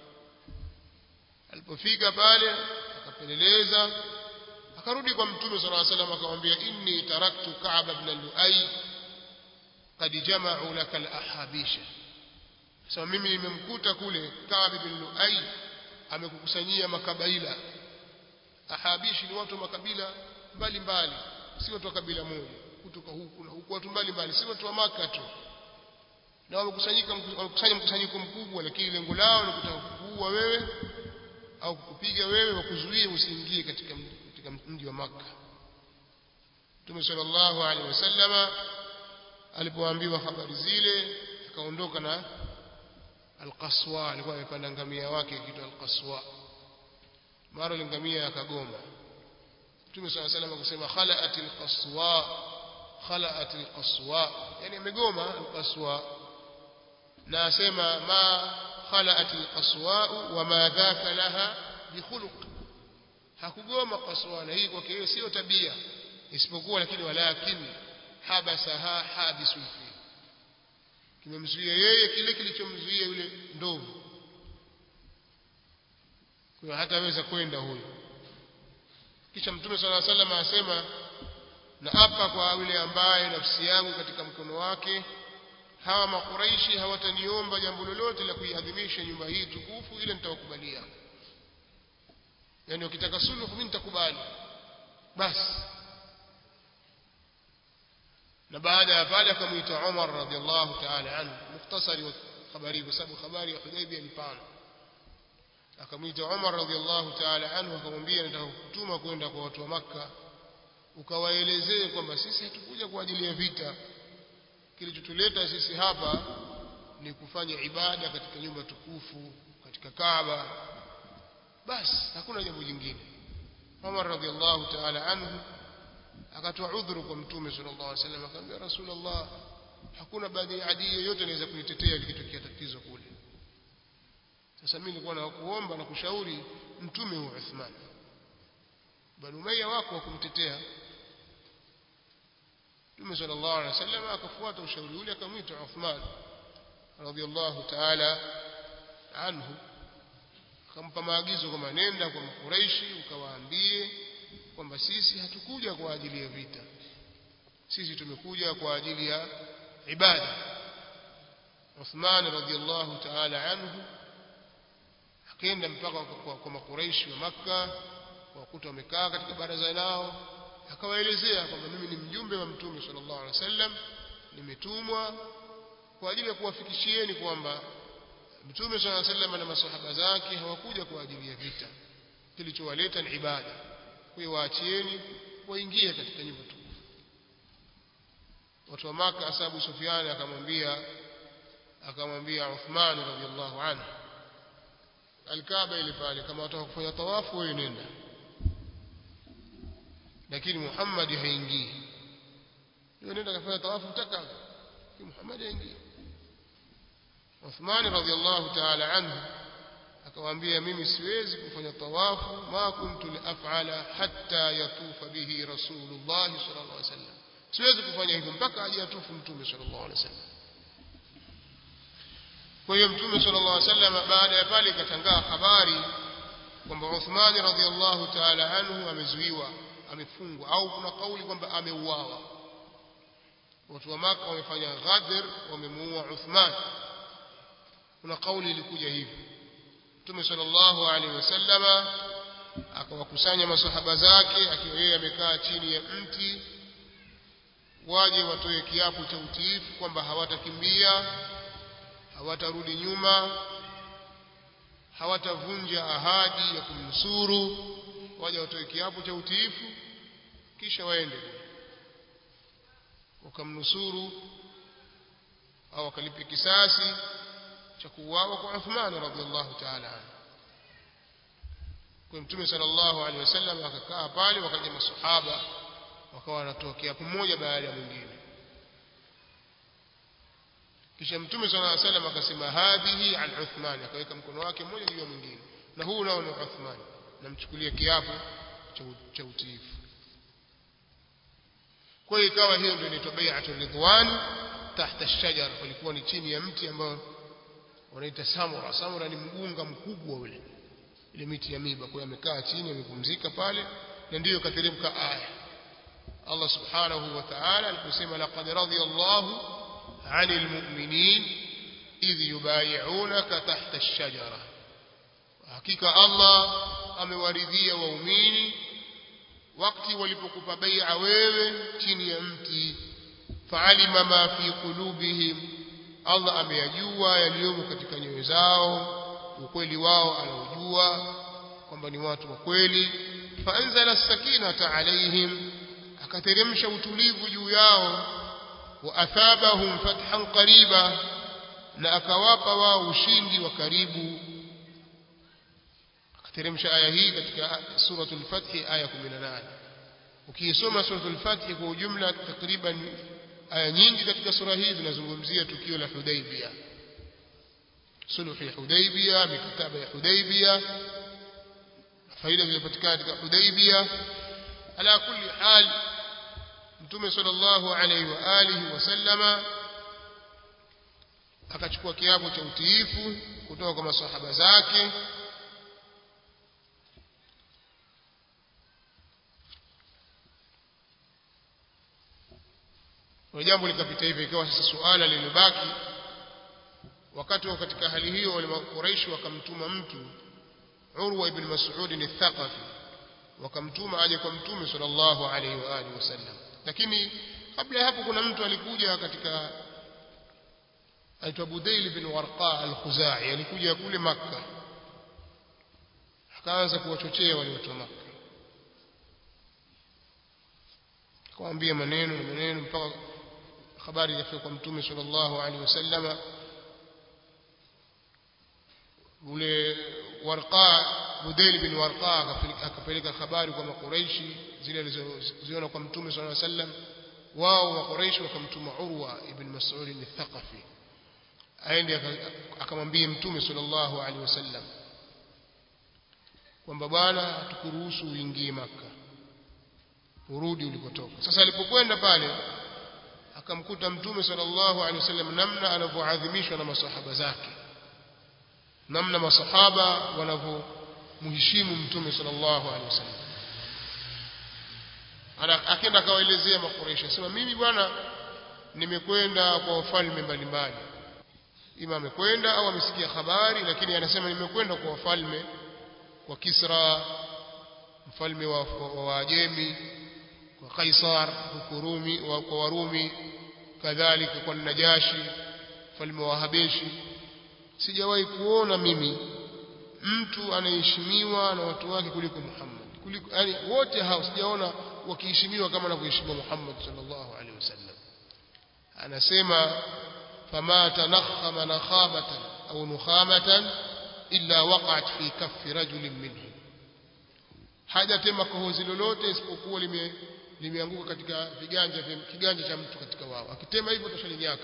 alipofika pale akapeleleza akarudi kwa mtume sallallahu alaihi wasallam akamwambia inni taraktu Ka'b ibn Lu'ay qad jama'u laka al-ahabisha sasa mimi nimemkuta kule Ka'b ibn Lu'ay amekukusanyia makabaila ahabishi ni watu wa makabila mbalimbali si watu wa kabila moja kutoka huku na huku watu mbalimbali si watu wa maka tu na wamekusanyika wamekusanya mkusanyiko mkubwa lakini lengo lao ni kutaka kukuua wewe au kukupiga wewe wakuzuie usiingie katika katika mji wa maka Mtume sallallahu alaihi wasallama alipoambiwa habari zile akaondoka na Al-Qaswa alikuwa amepanda ngamia wake kitu Al-Qaswa mara ile ngamia akagoma Mtume صلى الله عليه وسلم akasema khala'at al-qaswa khala'at al-qaswa yani amegoma al-qaswa na asema ma khala'at al-qaswa wa ma dhaka laha bi khuluq hakugoma qaswa na hii kwake hiyo sio tabia isipokuwa lakini walakin habasaha habisul fi kimemzuia yeye kile kilichomzuia yule ndovu kwa hataweza kwenda huyo kisha mtume sala sallam asema na hapa kwa yule ambaye nafsi yangu katika mkono wake hawa makuraishi hawataniomba jambo lolote la kuiadhimisha nyumba hii tukufu ile nitawakubalia yani ukitaka suluhu mimi nitakubali basi na baada ya pale akamuita Umar radhiallahu ta'ala anhu mukhtasari wa habari kwa sababu habari ya Hudaybiyah ni pana akamwita Umar radhiallahu ta'ala anhu akamwambia nataka kutuma kwenda kwa watu wa Makka ukawaelezee kwamba sisi hatukuja kwa ajili ya vita kilichotuleta sisi hapa ni kufanya ibada katika nyumba tukufu katika Kaaba basi hakuna jambo jingine Umar radhiallahu ta'ala anhu akatoa udhuru kwa mtume sallallahu alaihi wasallam akamwambia rasulullah hakuna baadhi ya adii yoyote anaweza kunitetea likitokea tatizo kule sasa mimi nilikuwa na kuomba na kushauri mtume wa Uthman bali umayya wako wa kumtetea Mtume sallallahu alaihi wasallam akafuata ushauri ule akamwita Uthman radhiallahu ta'ala anhu akampa maagizo kwamba nenda kwa makuraishi ukawaambie kwamba sisi hatukuja kwa ajili ya vita sisi tumekuja kwa ajili ya ibada Uthman radhiallahu ta'ala anhu akaenda mpaka kwa, kwa makuraishi wa Makka wakuta wamekaa katika baraza lao akawaelezea kwamba mimi ni mjumbe wa mtume sallallahu alaihi wasallam nimetumwa kwa ajili ya kuwafikishieni kwamba mtume sallallahu alaihi wasallam na masahaba zake hawakuja kwa ajili ya vita kilichowaleta ni ibada kwa hiyo waachieni waingie katika nyumba tukufu watu wa maka asabu Sufyan akamwambia akamwambia Uthman radhiallahu anhu alkaaba ile pale kama wataka kufanya tawafu wewe nenda lakini Muhammad haingii yeye nenda kafanya tawafu mtaka Muhammad haingii Uthman radhiallahu ta'ala anhu akamwambia mimi siwezi kufanya tawafu ma kuntu liaf'ala hatta yatufa bihi rasulullah sallallahu alaihi wasallam siwezi kufanya hivyo mpaka aje atufu mtume sallallahu alaihi wasallam kwa hiyo mtume sallallahu alaihi wasallam baada ya pale ikatangaa habari kwamba Uthman radhiallahu ta'ala anhu amezuiwa amefungwa au kuna kauli kwamba ameuawa watu wa maka wamefanya ghadr wamemuua Uthman kuna kauli ilikuja hivi Mtume sallallahu alaihi wasallama akawakusanya masahaba zake akiwa yeye amekaa chini ya mti waje watoe kiapo cha utiifu kwamba hawatakimbia hawatarudi nyuma hawatavunja ahadi ya kumnusuru waje watoe kiapo cha utiifu kisha waende wakamnusuru au wakalipe kisasi cha kuuawa kwa Uthman radhiallahu ta'ala anhu kwa mtume sallallahu alaihi wasallam akakaa pale wakaja masahaba wakawa wanatokea pamoja baada ya mwingine kisha mtume sallallahu alaihi wasallam akasema hadhihi an Uthman akaweka mkono wake mmoja juu ya mwingine na huu nao ni Uthman namchukulia kiapo cha utiifu kwa hiyo ikawa hiyo ndio inaitwa bai'atul ridwan tahta ash-shajar walikuwa ni chini ya mti ambao wanaita samura samura ni mgunga mkubwa ule ile miti ya miba kwa amekaa chini amepumzika pale na ndiyo kateremka aya Allah subhanahu wa ta'ala aliposema laqad radiyallahu 'anil mu'minin idh yubayi'unaka tahta ash-shajara hakika Allah amewaridhia waumini wakati walipokupa bai'a wewe chini ya mti fa'alima ma fi qulubihim Allah ameyajua yaliyomo katika nyoyo zao ukweli wao anaujua kwamba ni watu wa kweli faanzala sakinata alaihim akateremsha utulivu juu yao wa athabahum fathan qariba na akawapa wao ushindi wa karibu akateremsha aya hii katika suratul fath aya 18 ukisoma suratul fath kwa ujumla takriban aya nyingi katika sura hii zinazungumzia tukio la Hudaybiyah sulhu ya Hudaybiyah mikataba ya Hudaybiyah faida zilizopatikana katika Hudaybiyah ala kulli hal mtume sallallahu alaihi wa alihi wasallama akachukua kiapo cha utiifu kutoka kwa masahaba zake na jambo likapita hivyo ikawa sasa suala lilibaki wakati wa katika hali hiyo wale Quraysh wakamtuma mtu Urwa ibn Mas'ud al-Thaqafi wakamtuma aje kwa mtume sallallahu alaihi wa alihi wasallam lakini kabla ya hapo kuna mtu alikuja katika aitwa Budail bin Warqa al-Khuzai alikuja kule Makka akaanza kuwachochea wale watu wa Makka akawaambia maneno na maneno mpaka habari ikafika kwa mtume sallallahu alaihi wasallama ule warqa Budail bin Warqa akapeleka habari kwa makuraishi zile alizoziona kwa mtume sallallahu alaihi wasallam wao makuraishi wakamtuma Urwa ibn Mas'ud al-Thaqafi aende akamwambia mtume sallallahu alaihi wasallam kwamba bwana hatukuruhusu uingie maka urudi ulikotoka sasa alipokwenda pale akamkuta mtume sallallahu alaihi wasallam namna anavyoadhimishwa na masahaba zake namna masahaba wanavyomheshimu mtume sallallahu alaihi wasallam akaenda akawaelezea makureshi asema mimi bwana nimekwenda kwa wafalme mbalimbali ima amekwenda au amesikia habari lakini anasema nimekwenda kwa wafalme kwa Kisra mfalme wa Waajemi kwa Kaisar huko Rumi kwa Warumi kadhalika kwa Najashi mfalme wa Habeshi sijawahi kuona mimi mtu anaheshimiwa na watu wake kuliko Muhammad kuliko yani wote hao sijaona wakiheshimiwa kama anavyoheshimiwa Muhammad sallallahu alaihi wasallam anasema fama tanakhama nakhamatan au nukhamatan illa waqa'at fi kaffi rajulin minhum hajatema kohozi lolote isipokuwa lime limeanguka katika viganja vya kiganja cha mtu katika wao akitema hivyo tashalinyaka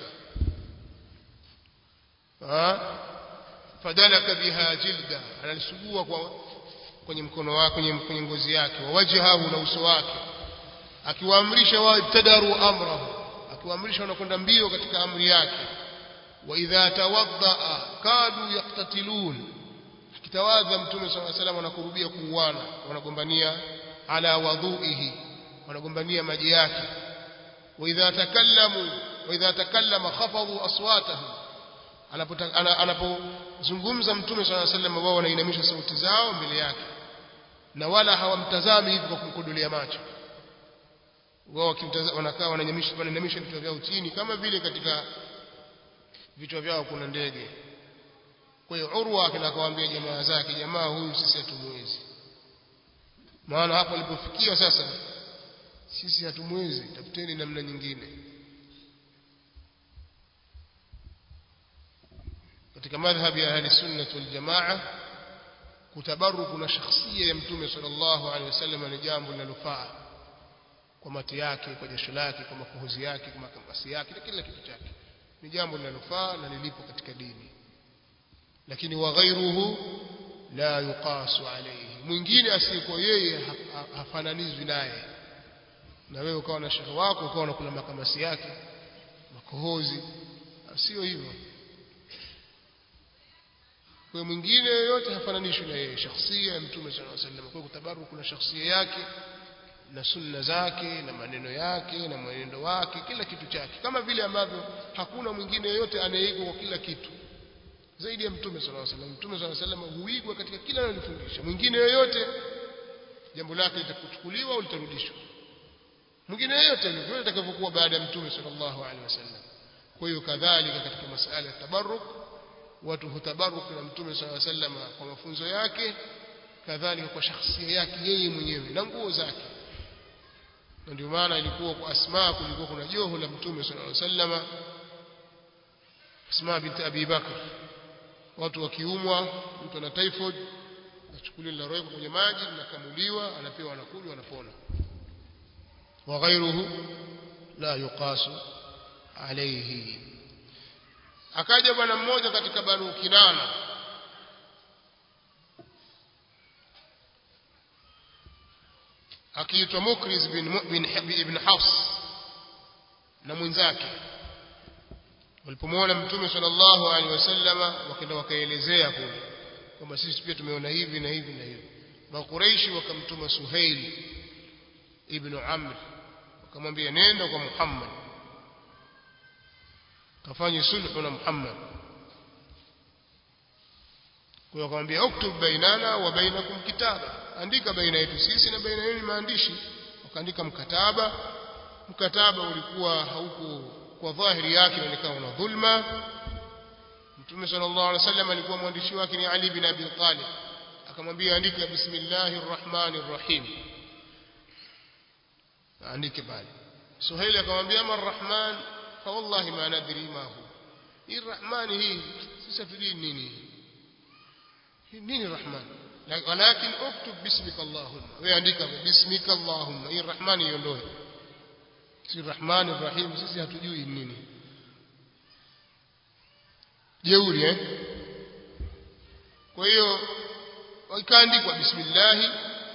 fadalaka biha jilda analisugua kwa kwenye mkono wake kwenye, kwenye ngozi yake wa wajhahu na uso wake akiwaamrisha wao ibtadaru amrahu akiwaamrisha wanakwenda mbio katika amri yake wa idha tawaddaa kadu yaqtatilun akitawadha mtume sallallahu alaihi wasallam wanakurubia kuuana wanagombania ala wadhuihi wanagombania maji yake wa idha takallamu wa idha takallama khafadhu aswatahum anapozungumza mtume swalla alayhi wasallam wao wanainamisha sauti zao mbele yake na wala hawamtazami hivi kwa kumkodolea macho wao wanakaa wananyamisha wanainamisha vichwa vyao chini kama vile katika vichwa vyao kuna ndege kwa hiyo Urwa akawaambia jamaa zake jamaa huyu sisi hatumwezi maana hapo alipofikia sasa sisi hatumwezi tafuteni namna nyingine katika madhhabi ya ahli sunnah wal jamaa kutabaruku na shakhsia ya mtume sallallahu alaihi wasallam ni jambo linalofaa kwa mati yake kwa jasho lake kwa makohozi yake kwa makambasi yake na kila kitu chake ni jambo linalofaa na lilipo katika dini lakini wa ghairuhu la yuqasu alayhi mwingine asiyekuwa yeye hafananizwi naye na wewe ukawa na shehe wako ukawa unakula makamasi yake makohozi sio hivyo kwa mwingine yoyote hafananishwi na yeye shakhsia ya mtume sallallahu alaihi wasallam kwa kutabaruku na shakhsia yake na sunna zake na maneno yake na mwenendo wake kila kitu chake kama vile ambavyo hakuna mwingine yoyote anayeigwa kwa kila kitu zaidi ya mtume sallallahu alaihi wasallam mtume sallallahu alaihi wasallam huigwa katika kila analofundisha mwingine yoyote jambo lake litakuchukuliwa au litarudishwa mwingine yoyote vile atakavyokuwa baada ya mtume sallallahu alaihi wasallam kwa hiyo kadhalika katika masala ya tabarruk watu hutabaruk na mtume sallallahu alaihi wasallam kwa mafunzo yake kadhalika kwa shakhsia yake yeye mwenyewe na nguo zake na ndio maana ilikuwa kwa Asma kulikuwa kuna joho la mtume sallallahu alaihi wasallam Asma binti Abi Bakr watu wakiumwa mtu ana typhoid achukuliwa linalowekwa kwenye maji linakamuliwa anapewa anakunywa anapona wa ghairuhu la yuqasu alayhi akaja bwana mmoja katika Banu Kinana akiitwa Mukriz bin, bin, ibn Hafs na mwenzake walipomwona mtume sallallahu alaihi wasallama wakaenda wakaelezea kule kwamba sisi pia tumeona hivi na hivi na hivi makureishi wakamtuma Suhail ibn Amr wakamwambia nenda kwa Muhammad kafanye sulhu na Muhammad kwa akamwambia uktub bainana wa bainakum kitaba andika baina yetu sisi na baina yenu maandishi wakaandika mkataba mkataba ulikuwa hauko kwa dhahiri yake inaonekana una dhulma Mtume sallallahu alaihi wasallam alikuwa mwandishi wake ni Ali bin Abi Talib akamwambia andika bismillahir rahmanir rahim andike pale Suhaili akamwambia ama rahman fa wallahi ma nadri ma hu hii rahmani hii sisi hatujui nini hii nini rahman walakin uktub bismika allahumma wewe andika bismika allahumma hii rahmani iondoe si rahmani rahim sisi hatujui nini jeuri eh kwa hiyo ikaandikwa bismillah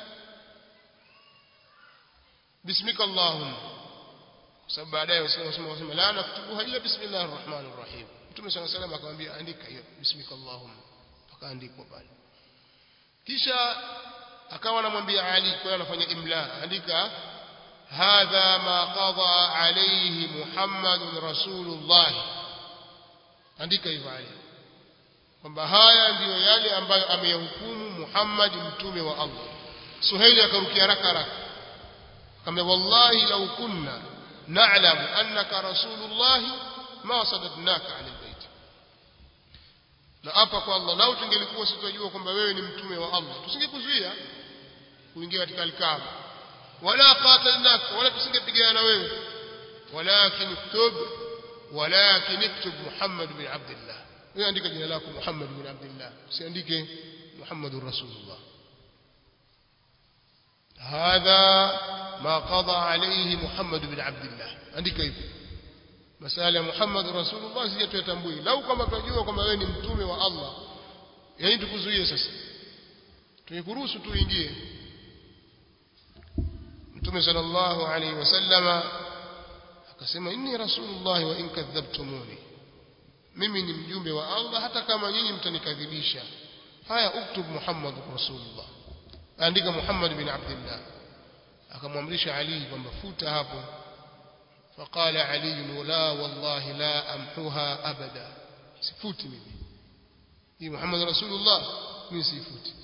bismika allahumma kwa sababu baadaye wasema wasema la naktubuha illa bismillahir rahmanir rahim mtume sana sallam akamwambia andika hiyo bismika allahumma akaandikwa pale kisha akawa anamwambia ali kwa hiyo anafanya imla andika hadha ma qada alayhi muhammadun rasulullah andika hivyo ali kwamba haya ndiyo yale ambayo ameyahukumu Muhammad mtume wa Allah Suhaili akarukia haraka haraka akamwambia wallahi law kunna na'lamu annaka rasulullah ma sadadnaka 'ala albayt na hapa kwa Allah lau tungelikuwa sitojua kwamba wewe ni mtume wa Allah tusingekuzuia kuingia katika alkaaba wala qatalnaka wala tusingepigana na wewe walakin iktub walakin iktub Muhammad bin Abdullah wewe andika jina lako Muhammad bin Abdullah usiandike Muhammadur Rasulullah هذا ما قضى عليه محمد بن عبد الله andika hivyo masala ya Muhammad Rasulullah sije tuyatambui lau kama tunajua kwamba wewe ni mtume wa Allah yani tukuzuie sasa tuikuruhusu tuingie mtume sallallahu alaihi wasallama akasema inni rasulullah wa in kadhabtumuni mimi ni mjumbe wa Allah hata kama nyinyi mtanikadhibisha haya uktub Muhammad rasulullah andika Muhammad bin Abdullah akamwamrisha Ali kwamba futa hapo فقال علي لا والله لا أمحوها أبدا سفوتي مني هي محمد رسول الله من سيفوتي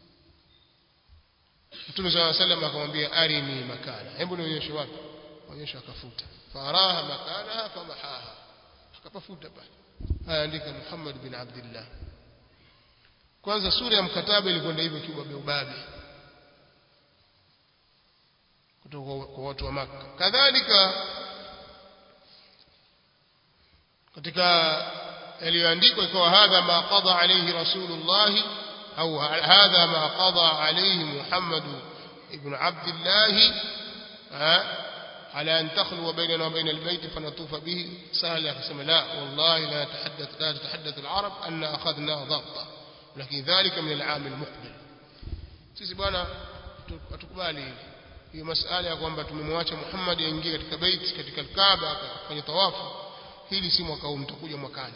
Mtume صلى الله عليه وسلم akamwambia arini makana hebu nionyeshe wapi onyesha akafuta faraha makanaha famahaha akapafuta pale haya andika Muhammad bin Abdullah kwanza sura ya mkataba ilikwenda hivyo kiubabe ubabe kutoka kwa watu wa Makka kadhalika katika yaliyoandikwa ikawa hadha ma qada alayhi rasulullah au hadha ma qada alayhi Muhammad ibn Abdullah على أن تخلو بيننا وبين البيت فنطوف به سهل يقسم لا والله لا تتحدث لا تتحدث العرب أن أخذنا ضبطا لكن ذلك من العام المقبل sisi bwana hatukubali hiyo masala ya kwamba tumemwacha Muhammad aingie katika bait katika Kaaba akafanya tawafu hili si mwaka huu mtakuja mwakani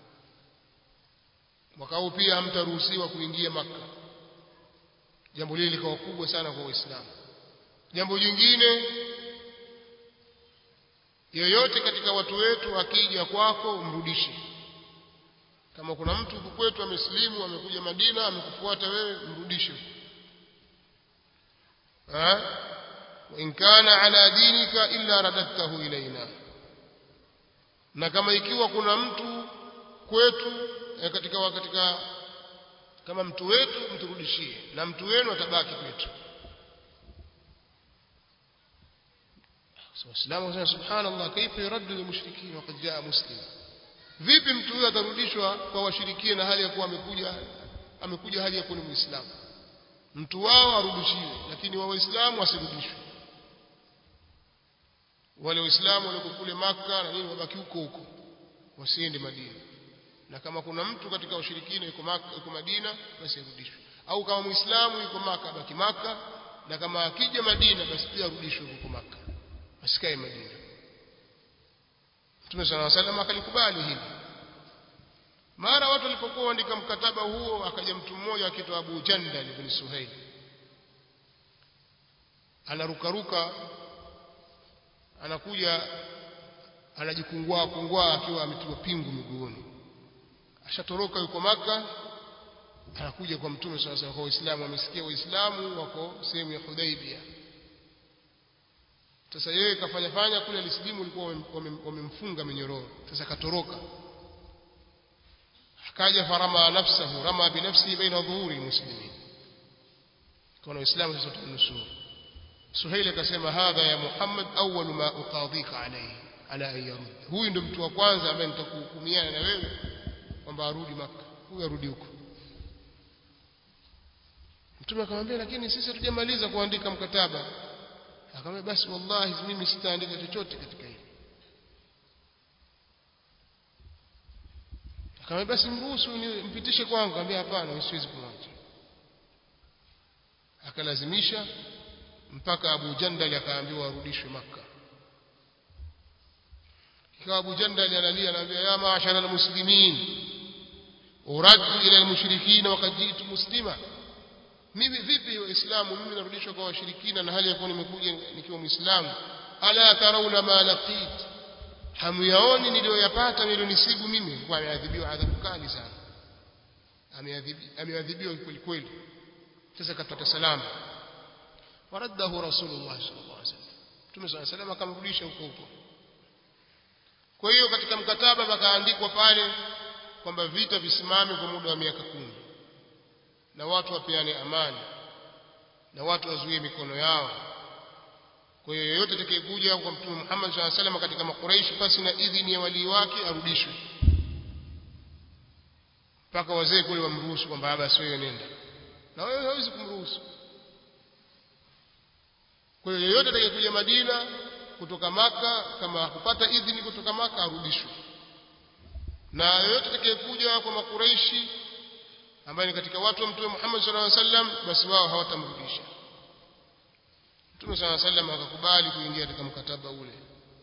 mwaka huu pia hamtaruhusiwa kuingia maka jambo lile likawa kubwa sana kwa waislamu jambo jingine yoyote katika watu wetu akija kwako mrudishe kama kuna mtu huku kwetu amesilimu amekuja Madina amekufuata wewe mrudishe ha in kana ala dinika illa radadtahu ilaina na kama ikiwa kuna mtu kwetu eh, katika katika kama mtu wetu mturudishie na mtu wenu atabaki kwetu waislamu wanasema subhanallah kaifa yuraddu lilmushrikin waqad jaa muslim vipi mtu huyo atarudishwa kwa washirikina na hali ya kuwa amekuja amekuja hali ya kuwa ni muislamu mtu wao arudishiwe lakini wa waislamu wasirudishwe wale waislamu walioko kule maka na nini wabaki huko huko wasiende Madina na kama kuna mtu katika ushirikina yuko maka yuko Madina basi arudishwe au kama muislamu yuko maka abaki maka na kama akija Madina basi pia arudishwe huko maka asikae Madina Mtume صلى الله عليه وسلم akalikubali hili mara watu walipokuwa waandika mkataba huo akaja mtu mmoja akiitwa Abu Jandal ibn Suhail anarukaruka anakuja anajikungua kungua akiwa ametiwa pingu miguuni ashatoroka yuko maka anakuja kwa mtume sasa kwa waislamu amesikia waislamu wako sehemu ya Hudaibia sasa yeye kafanya fanya kule alisilimu walikuwa wamemfunga minyororo sasa katoroka akaja farama nafsahu rama binafsihi baina dhuhuri muslimin kwa waislamu sasa tunusuru Suhaili akasema hadha ya Muhammad awwal ma uqadhika alayhi ala an yarud huyu ndio mtu wa kwanza ambaye nitakuhukumiana na wewe kwamba arudi maka huyu arudi huko mtume akamwambia lakini sisi hatujamaliza kuandika mkataba akamwambia basi wallahi mimi sitaandika chochote katika hili akamwambia basi mruhusu mpitishe kwangu akamwambia hapana siwezi kumwacha akalazimisha mpaka Abu Jandal akaambiwa arudishwe maka ikawa Abu Jandal analia anaambia ya maashara almuslimin uradu ila almushrikin waqad jitu muslima mimi vipi waislamu mimi narudishwa kwa washirikina na hali ya kuwa nimekuja nikiwa muislamu ala tarawna ma laqit hamyaoni niliyoyapata nilionisibu mimi kwa ameadhibiwa adhabu kali sana ameadhibiwa kweli kweli sasa kapata salama waradahu rasulullah sallallahu alaihi wasallam Mtume صلى الله عليه akamrudisha huko huko kwa hiyo katika mkataba pakaandikwa pale kwamba vita visimame kwa muda wa miaka kumi na watu wapeane amani na watu wazuie mikono yao kwa hiyo yeyote atakayekuja kwa mtume Muhammad sallallahu alaihi wasallam katika makuraishi pasi na idhini ya walii wake arudishwe mpaka wazee kule wamruhusu kwamba basi wewe nenda na wewe hawezi kumruhusu kwa hiyo yeyote atakayekuja Madina kutoka maka kama hakupata idhini kutoka maka arudishwe na yeyote atakayekuja kwa makuraishi ambaye ni katika watu wa mtume Muhammad sallallahu alaihi wasallam basi wao hawatamrudisha Mtume صلى الله عليه وسلم akakubali kuingia katika mkataba ule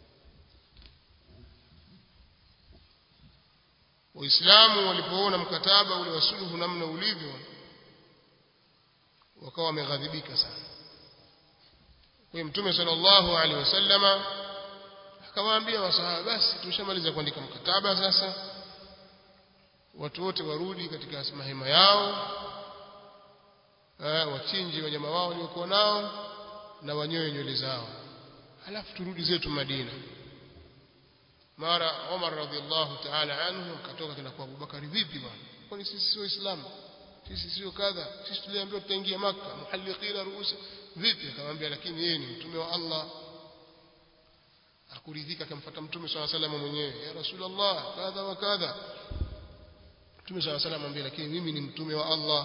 Waislamu walipoona mkataba ule wa suluhu namna ulivyo wakawa wameghadhibika sana kwa Mtume sallallahu alaihi wasallama akawaambia wasahaba basi tumeshamaliza kuandika mkataba sasa watu wote warudi katika mahema yao wachinje wanyama wao waliokuwa nao na wanyoe nywele zao halafu turudi zetu Madina mara Umar radhiallahu ta'ala anhu akatoka tena kwa Abubakar vipi bwana kwani sisi sio Waislamu sisi sio kadha sisi tuliambiwa tutaingia maka muhalliqina ruusa vipi akamwambia lakini yeye ni mtume wa Allah akuridhika akamfuata mtume swalla sallam mwenyewe ya rasulullah kadha wa kadha mtume swalla sallam amwambia lakini mimi ni mtume wa Allah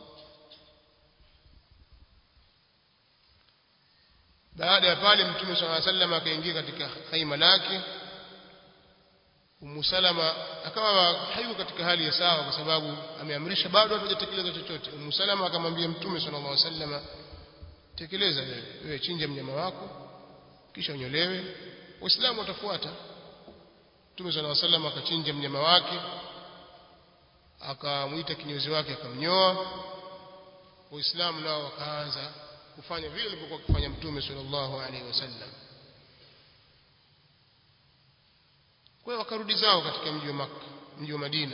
baada ya pale mtume swalla sallam akaingia katika khaima lake Ummu Salama akawa hayuko katika hali ya sawa kwa sababu ameamrisha bado hajatekeleza chochote. Ummu Salama akamwambia Mtume sallallahu alaihi wasallam tekeleza wewe, wewe chinja mnyama wako kisha unyolewe, Waislamu watafuata. Mtume sallallahu alaihi wasallam akachinja mnyama wake akamwita kinyozi wake akamnyoa. Waislamu nao wakaanza kufanya vile alivyokuwa akifanya Mtume sallallahu alaihi wasallam. kwa hiyo wakarudi zao katika mji wa Makka mji wa Madina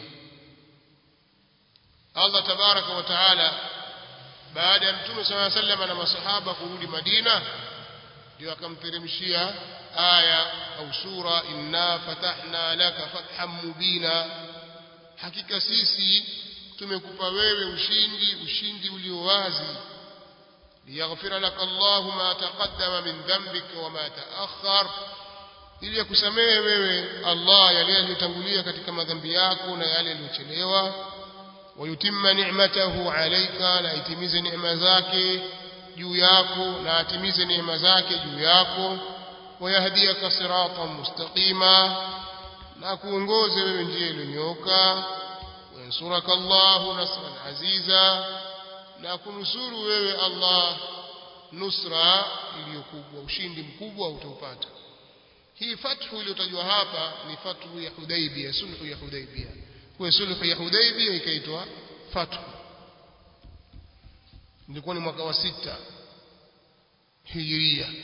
Allah tabaraka wa taala baada ya mtume صلى الله عليه وسلم na masahaba kurudi Madina ndio akamteremshia aya au sura inna fatahna laka fathan mubina hakika sisi tumekupa wewe ushindi ushindi ulio wazi liyaghfira laka Allahu ma taqaddama min dhanbika wa ma ta'akhkhar ili akusamehe wewe Allah yale yaliyotangulia katika madhambi yako na yale yaliyochelewa wayutimma ni'matahu alayka na itimize neema zake juu yako na atimize neema zake juu yako wayahdiyaka siratan mustaqima na kuongoze wewe njia iliyonyooka wayansuraka Allahu nasran aziza na kunusuru wewe Allah nusra iliyokubwa ushindi mkubwa utaupata hii fathu iliyotajwa hapa ni fathu ya Hudaybiyah sulhu ya Hudaybiyah kwa sulhu ya Hudaybiyah ikaitwa fathu ilikuwa ni mwaka wa sita hijiria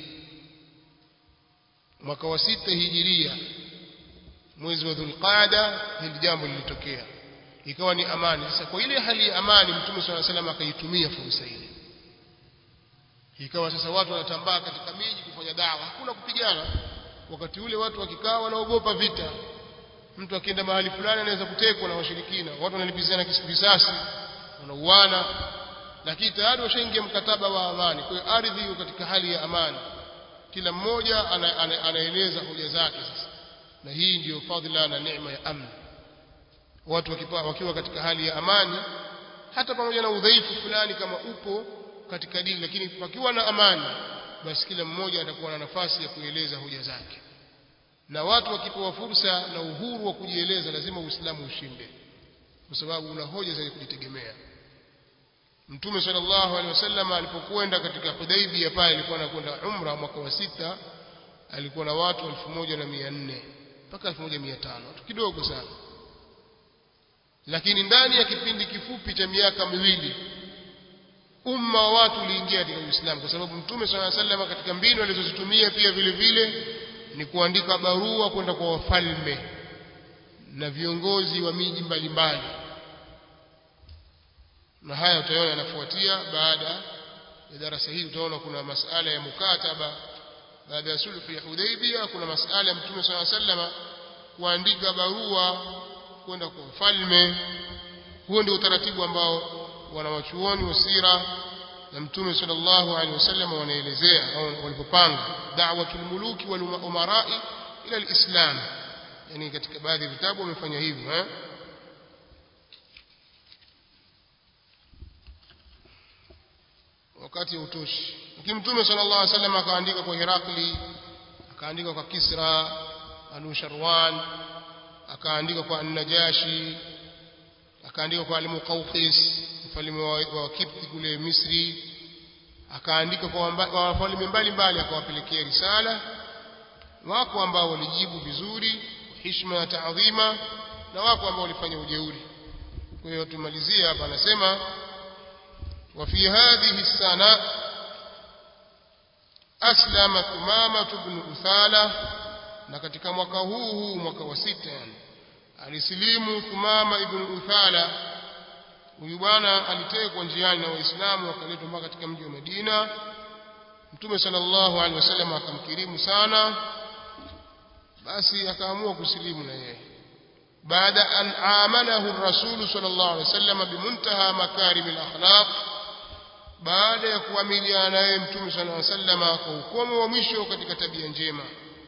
mwaka wa sita hijiria mwezi wa Dhulqaada hili jambo lilitokea ikawa ni amani sasa kwa ile hali ya amani mtume swalla salam akaitumia fursa ile ikawa sasa watu wanatambaa katika miji kufanya dawa hakuna kupigana wakati ule watu wakikaa wanaogopa vita mtu akienda mahali fulani anaweza kutekwa na washirikina watu wanalipizana kisasi wanauana lakini tayari washaingia mkataba wa amani kwa hiyo ardhi iko katika hali ya amani kila mmoja ana, ana, anaeleza hoja zake sasa na hii ndiyo fadhila na neema ya amni watu wakipa, wakiwa katika hali ya amani hata pamoja na udhaifu fulani kama upo katika dini lakini pakiwa na amani basi kila mmoja atakuwa na nafasi ya kueleza hoja zake na watu wakipewa fursa na uhuru wa kujieleza lazima uislamu ushinde kwa sababu una hoja zenye kujitegemea mtume sallallahu alaihi wasallam alipokwenda katika Hudaybiyah pale alikuwa anakwenda umra mwaka wa sita alikuwa na watu 1400 mpaka 1500 watu kidogo sana lakini ndani ya kipindi kifupi cha miaka miwili umma wa watu uliingia katika Uislamu kwa sababu Mtume swalla sallam katika mbinu alizozitumia pia vile vile ni kuandika barua kwenda kwa wafalme na viongozi wa miji mbalimbali na haya utaona yanafuatia baada ya darasa hili utaona kuna masala ya mukataba baada ya sulhu ya Hudaybiyah kuna masala ya Mtume swalla sallam kuandika barua kwenda kwa wafalme huo ndio utaratibu ambao wanawachuoni wa sira na mtume sallallahu alaihi wasallam wanaelezea au walipopanga da'watul muluki wal umarai ila alislam yani katika baadhi ya vitabu wamefanya hivyo eh wakati utoshi lakini mtume sallallahu alaihi wasallam akaandika kwa Herakli akaandika kwa Kisra Anusharwan akaandika kwa An-Najashi akaandika kwa Al-Muqawqis mfalme wa, wa Kipti kule Misri akaandika kwa wafalme mbalimbali akawapelekea risala wako ambao walijibu vizuri heshima na taadhima na wako ambao walifanya ujeuri kwa hiyo tumalizie hapa anasema wa fi hadhihi sana aslama Thumama ibn Uthala na katika mwaka huu huu mwaka wa sita yani alisilimu Thumama ibn Uthala huyu bwana alitekwa njiani na waislamu wakaletwa mpaka katika mji wa Madina Mtume sallallahu alaihi wasallam akamkirimu sana basi akaamua kusilimu na yeye baada an amalahu rasulu sallallahu alaihi wasallam bimuntaha makarim alakhlaq baada ya kuamiliana naye Mtume sallallahu alaihi wasallam kwa ukomo wa mwisho katika tabia njema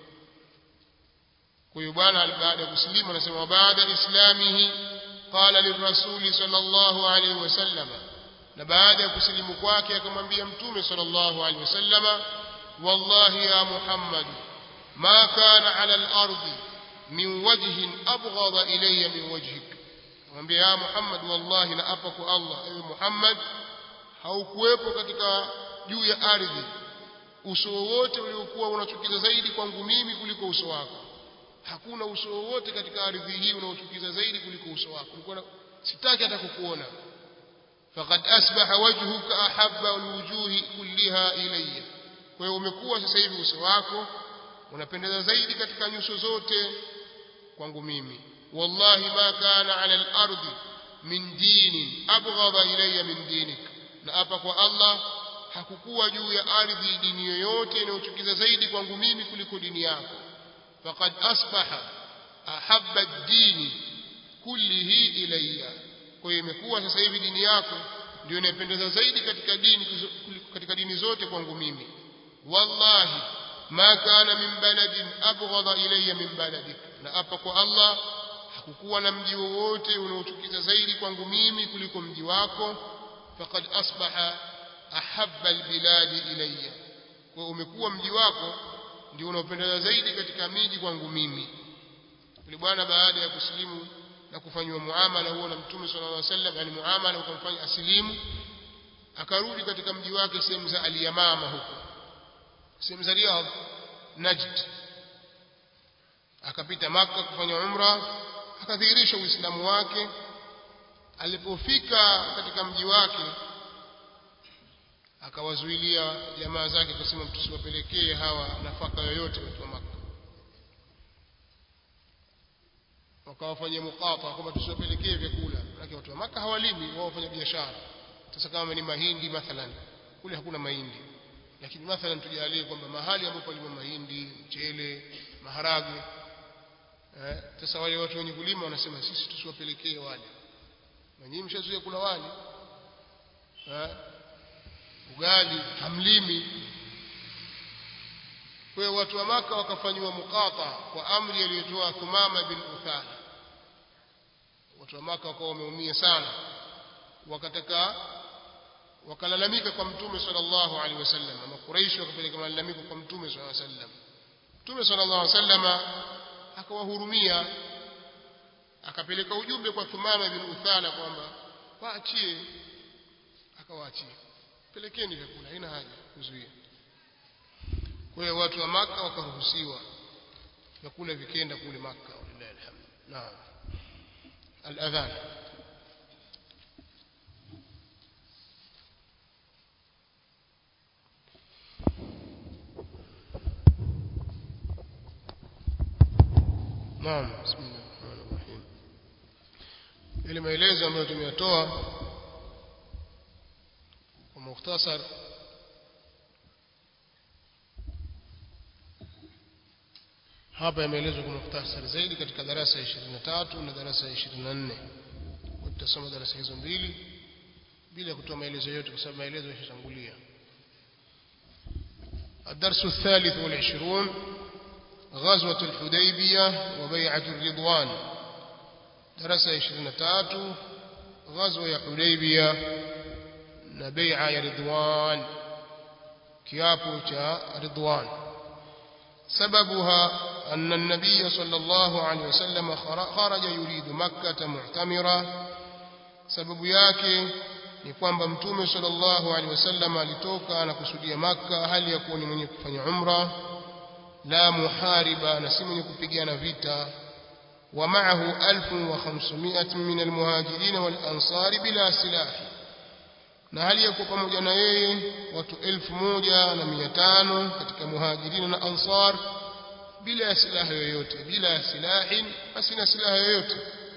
kwa hiyo bwana baada ya kusilimu anasema baada islamihi qala lirrasuli sallallahu alaihi wasallam na baada ya kusilimu kwake akamwambia mtume sallallahu alaihi wasallam wallahi ya muhammad ma kana ala al-ardi min wajhin abghadha ilayya min wajhik akamwambia ya muhammad wallahi na apa kwa allah ewe muhammad haukuwepo katika juu ya ardhi uso wowote uliokuwa unachukiza zaidi kwangu mimi kuliko uso wako hakuna uso wowote katika ardhi hii unaochukiza zaidi kuliko uso wako ulikuwa sitaki hata kukuona faqad asbaha wajhuka ahabba alwujuhi kulliha ilayya kwa hiyo umekuwa sasa hivi uso wako unapendeza zaidi katika nyuso zote kwangu mimi wallahi ma kana ala al-ardi min dinin abghadha ilayya min dinik na hapa kwa Allah hakukuwa juu ya ardhi dini yoyote inayochukiza zaidi kwangu mimi kuliko dini yako faqad asbaha ahabba ad-din kullihi ilayya kwa hiyo imekuwa sasa hivi dini yako ndio inapendeza zaidi katika dini katika dini zote kwangu mimi wallahi ma kana min baladin abghadha ilayya min baladik na hapa kwa Allah hakukuwa na mji wowote unaochukiza zaidi kwangu mimi kuliko mji wako faqad asbaha ahabba albiladi ilayya kwa umekuwa mji wako ndio unaopendeza zaidi katika miji kwangu mimi yule bwana baada ya kusilimu na kufanywa muamala huo na mtume sallallahu alaihi wasallam yani muamala ukamfanya asilimu akarudi katika mji wake sehemu za aliyamama huko sehemu za Riyadh Najd akapita maka kufanya umra akadhihirisha uislamu wake alipofika katika mji wake akawazuilia jamaa zake akasema tusiwapelekee hawa nafaka yoyote watu wa maka wakawafanyia mukata kwamba tusiwapelekee vyakula lakini watu wa maka hawalimi wao wafanya biashara sasa kama ni mahindi mathalan kule hakuna mahindi lakini mathalan tujalie kwamba mahali ambapo palima mahindi mchele maharagwe eh sasa wale watu wenye kulima wanasema sisi tusiwapelekee wale na nyinyi mshazoea kula wali eh ugali hamlimi kwa hiyo watu wa maka wakafanywa mukata kwa amri aliyotoa Thumama bin Uthal watu wa maka wakawa wameumia sana wakataka wakalalamika kwa mtume sallallahu alaihi wasallam ama Quraysh wakapeleka malalamiko kwa mtume sallallahu alaihi wasallam mtume sallallahu alaihi wasallam akawahurumia akapeleka ujumbe kwa Thumama bin Uthala kwamba waachie akawaachia pelekeni vyakula haina haja kuzuia kwa hiyo watu wa maka wakaruhusiwa vyakula vikenda kule maka walillahi alhamd naam الاذان نعم بسم الله الرحمن الرحيم ile maelezo ambayo tumeyatoa kwa mukhtasar hapa yameelezwa kwa mukhtasar zaidi katika darasa ya 23 na darasa ya 24 tutasoma darasa hizo mbili bila kutoa maelezo yote kwa sababu maelezo yashatangulia الدرس الثالث والعشرون غزوة الحديبية وبيعة الرضوان درس 23 غزوة حديبية نبيع رضوان كيابو رضوان سببها أن النبي صلى الله عليه وسلم خرج يريد مكة معتمرا سبب yake ni kwamba mtume sallallahu alaihi wasallam alitoka na kusudia maka hali ya kuwa ni mwenye kufanya umra la muhariba na si mwenye kupigana vita wa ma'ahu 1500 min almuhajirin wal ansari bila silahi na hali ya kuwa pamoja na yeye watu 1500 katika muhajirin na ansar bila ya silaha yoyote bila ya silahin basi na silaha yoyote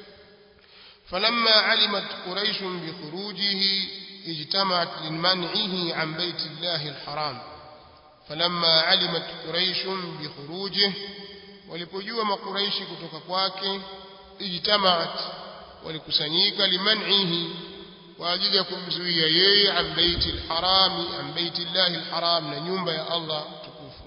فلما علمت قريش بخروجه اجتمعت لمنعه عن بيت الله الحرام فلما علمت قريش بخروجه walipojua makuraishi kutoka kwake ijtamaat walikusanyika liman'ihi kwa ajili ya kumzuia yeye an baiti alharami an baiti llahi alharam na nyumba ya Allah tukufu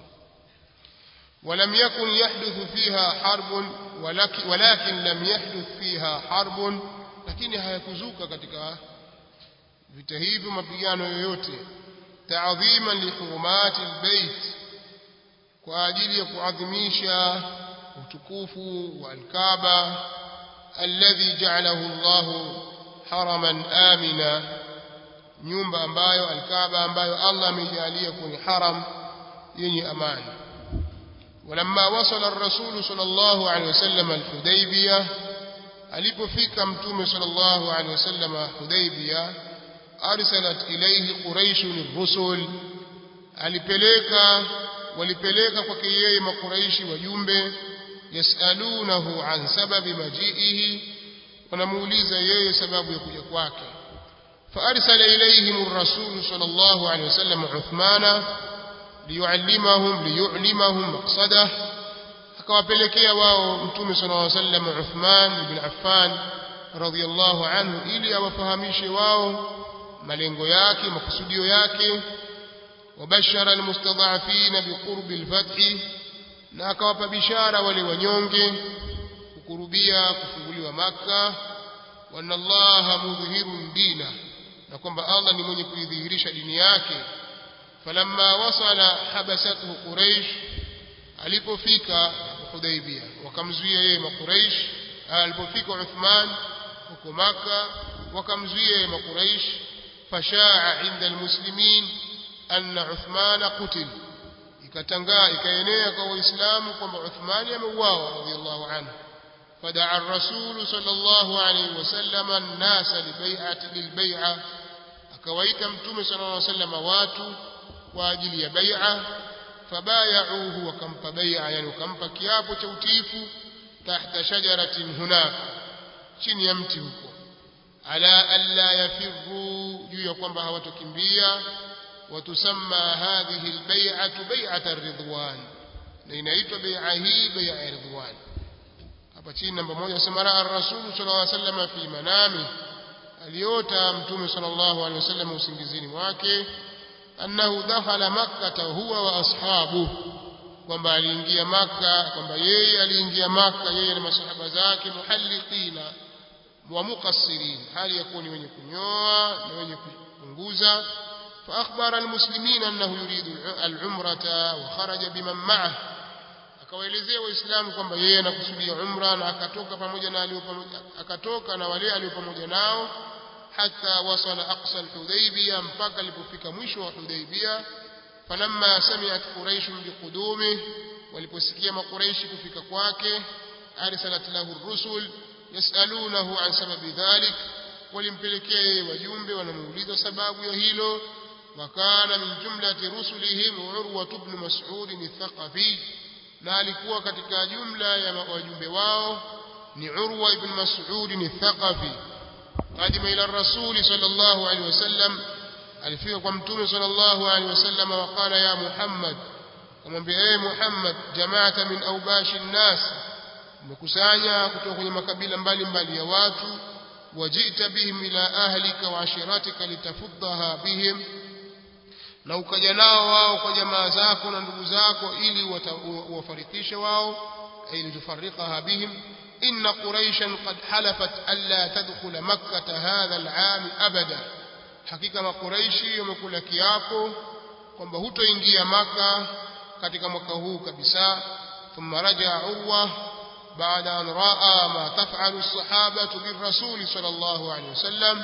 ولم يكن يحدث فيها حرب ولكن, ولكن لم يحدث فيها حرب lakini hayakuzuka katika vita hivyo mapigano yoyote taadhima lihurumati albayt kwa ajili ya kuadhimisha utukufu wa alkaaba alladhi ja'alahu Allah haraman amina nyumba ambayo alkaaba ambayo Allah amejalia kuwa ni haram yenye amani ولما وصل الرسول صلى الله عليه وسلم الحديبية alipofika mtume sallallahu alaihi wasallam Hudaybiyah arsalat ilayhi quraish rusul alipeleka walipeleka kwake yeye makuraishi wajumbe yasalunahu an sababi majiihi wanamuuliza yeye sababu ya kuja kwake فارسل اليهم الرسول صلى الله عليه وسلم عثمان ليعلمهم ليعلمهم مقصده akawapelekea wao mtume sallallahu alaihi wasallam Uthman ibn Affan radhiyallahu anhu ili awafahamishe wao malengo yake makusudio yake wabashara almustadhafin biqurbi alfath na akawapa bishara wale wanyonge kukurubia kufunguliwa maka wa anna allaha mudhhirun dina na kwamba Allah ni mwenye kuidhihirisha dini yake falamma wasala habasathu quraish alipofika Hudaybia wakamzuia yeye makuraish alipofika Uthman huko maka wakamzuia yeye makuraish fashaa inda almuslimin anna Uthman qutil ikatangaa ikaenea kwa waislamu kwamba Uthman ameuawa radiyallahu anhu فدعا الرسول صلى الله عليه وسلم الناس لبيعة للبيعة akawaita mtume sallallahu alaihi wasallam watu kwa ajili ya bai'a fabayauhu wakampa bai'a yani wakampa kiapo cha utiifu tahta shajaratin hunaka chini ya mti huko ala alla yafirru juu ya kwamba hawatokimbia watusamma hadhihi albay'atu bay'at ar-ridwan na inaitwa bai'a hii bai'a ya ridwan hapa chini namba moja nasema raa ar-rasul sallallahu alaihi wasallam fi manami aliota mtume sallallahu alaihi wasallam usingizini mwake annahu dakhala makkah huwa wa ashabuhu kwamba aliingia maka kwamba yeye aliingia maka yeye na masahaba zake muhalliqina wa muqassirin hali ya kuwa ni wenye kunyoa na wenye kupunguza فأخبر المسلمين أنه يريد العمرة وخرج بمن معه akawaelezea waislamu kwamba yeye anakusudia umra na akatoka pamoja na alio pamoja akatoka na wale alio pamoja nao hata wasala aqsa alhudaybiyah mpaka alipofika mwisho wa hudaybiyah falamma sami'at quraish biqudumih waliposikia makuraishi kufika kwake arsalat lahu ar-rusul yasalunahu an sababi dhalik walimpelekea yeye wajumbe wanamuuliza sababu ya hilo وكان من جملة رسلهم عروة بن مسعود الثقفي na alikuwa katika jumla ya wajumbe wao ni Urwa ibn Mas'ud al-Thaqafi qadima ila ar-rasul sallallahu alayhi wasallam alifika kwa mtume sallallahu alayhi wasallam waqala ya Muhammad kumwambia ee Muhammad jamaata min awbash an-nas umekusanya kutoka kwenye makabila mbalimbali ya watu wajita bihim ila ahlika wa ashiratika litafuddaha bihim na ukaja nao wao kwa jamaa zako na ndugu zako ili uwafarikishe wao ili tufarikaha bihim inna quraishan qad halafat alla tadkhula makkah hadha al'am abada hakika makuraishi wamekula kiapo kwamba hutoingia maka katika mwaka huu kabisa thumma raja urwa بعد أن رأى ما تفعل الصحابة بالرسول صلى الله عليه وسلم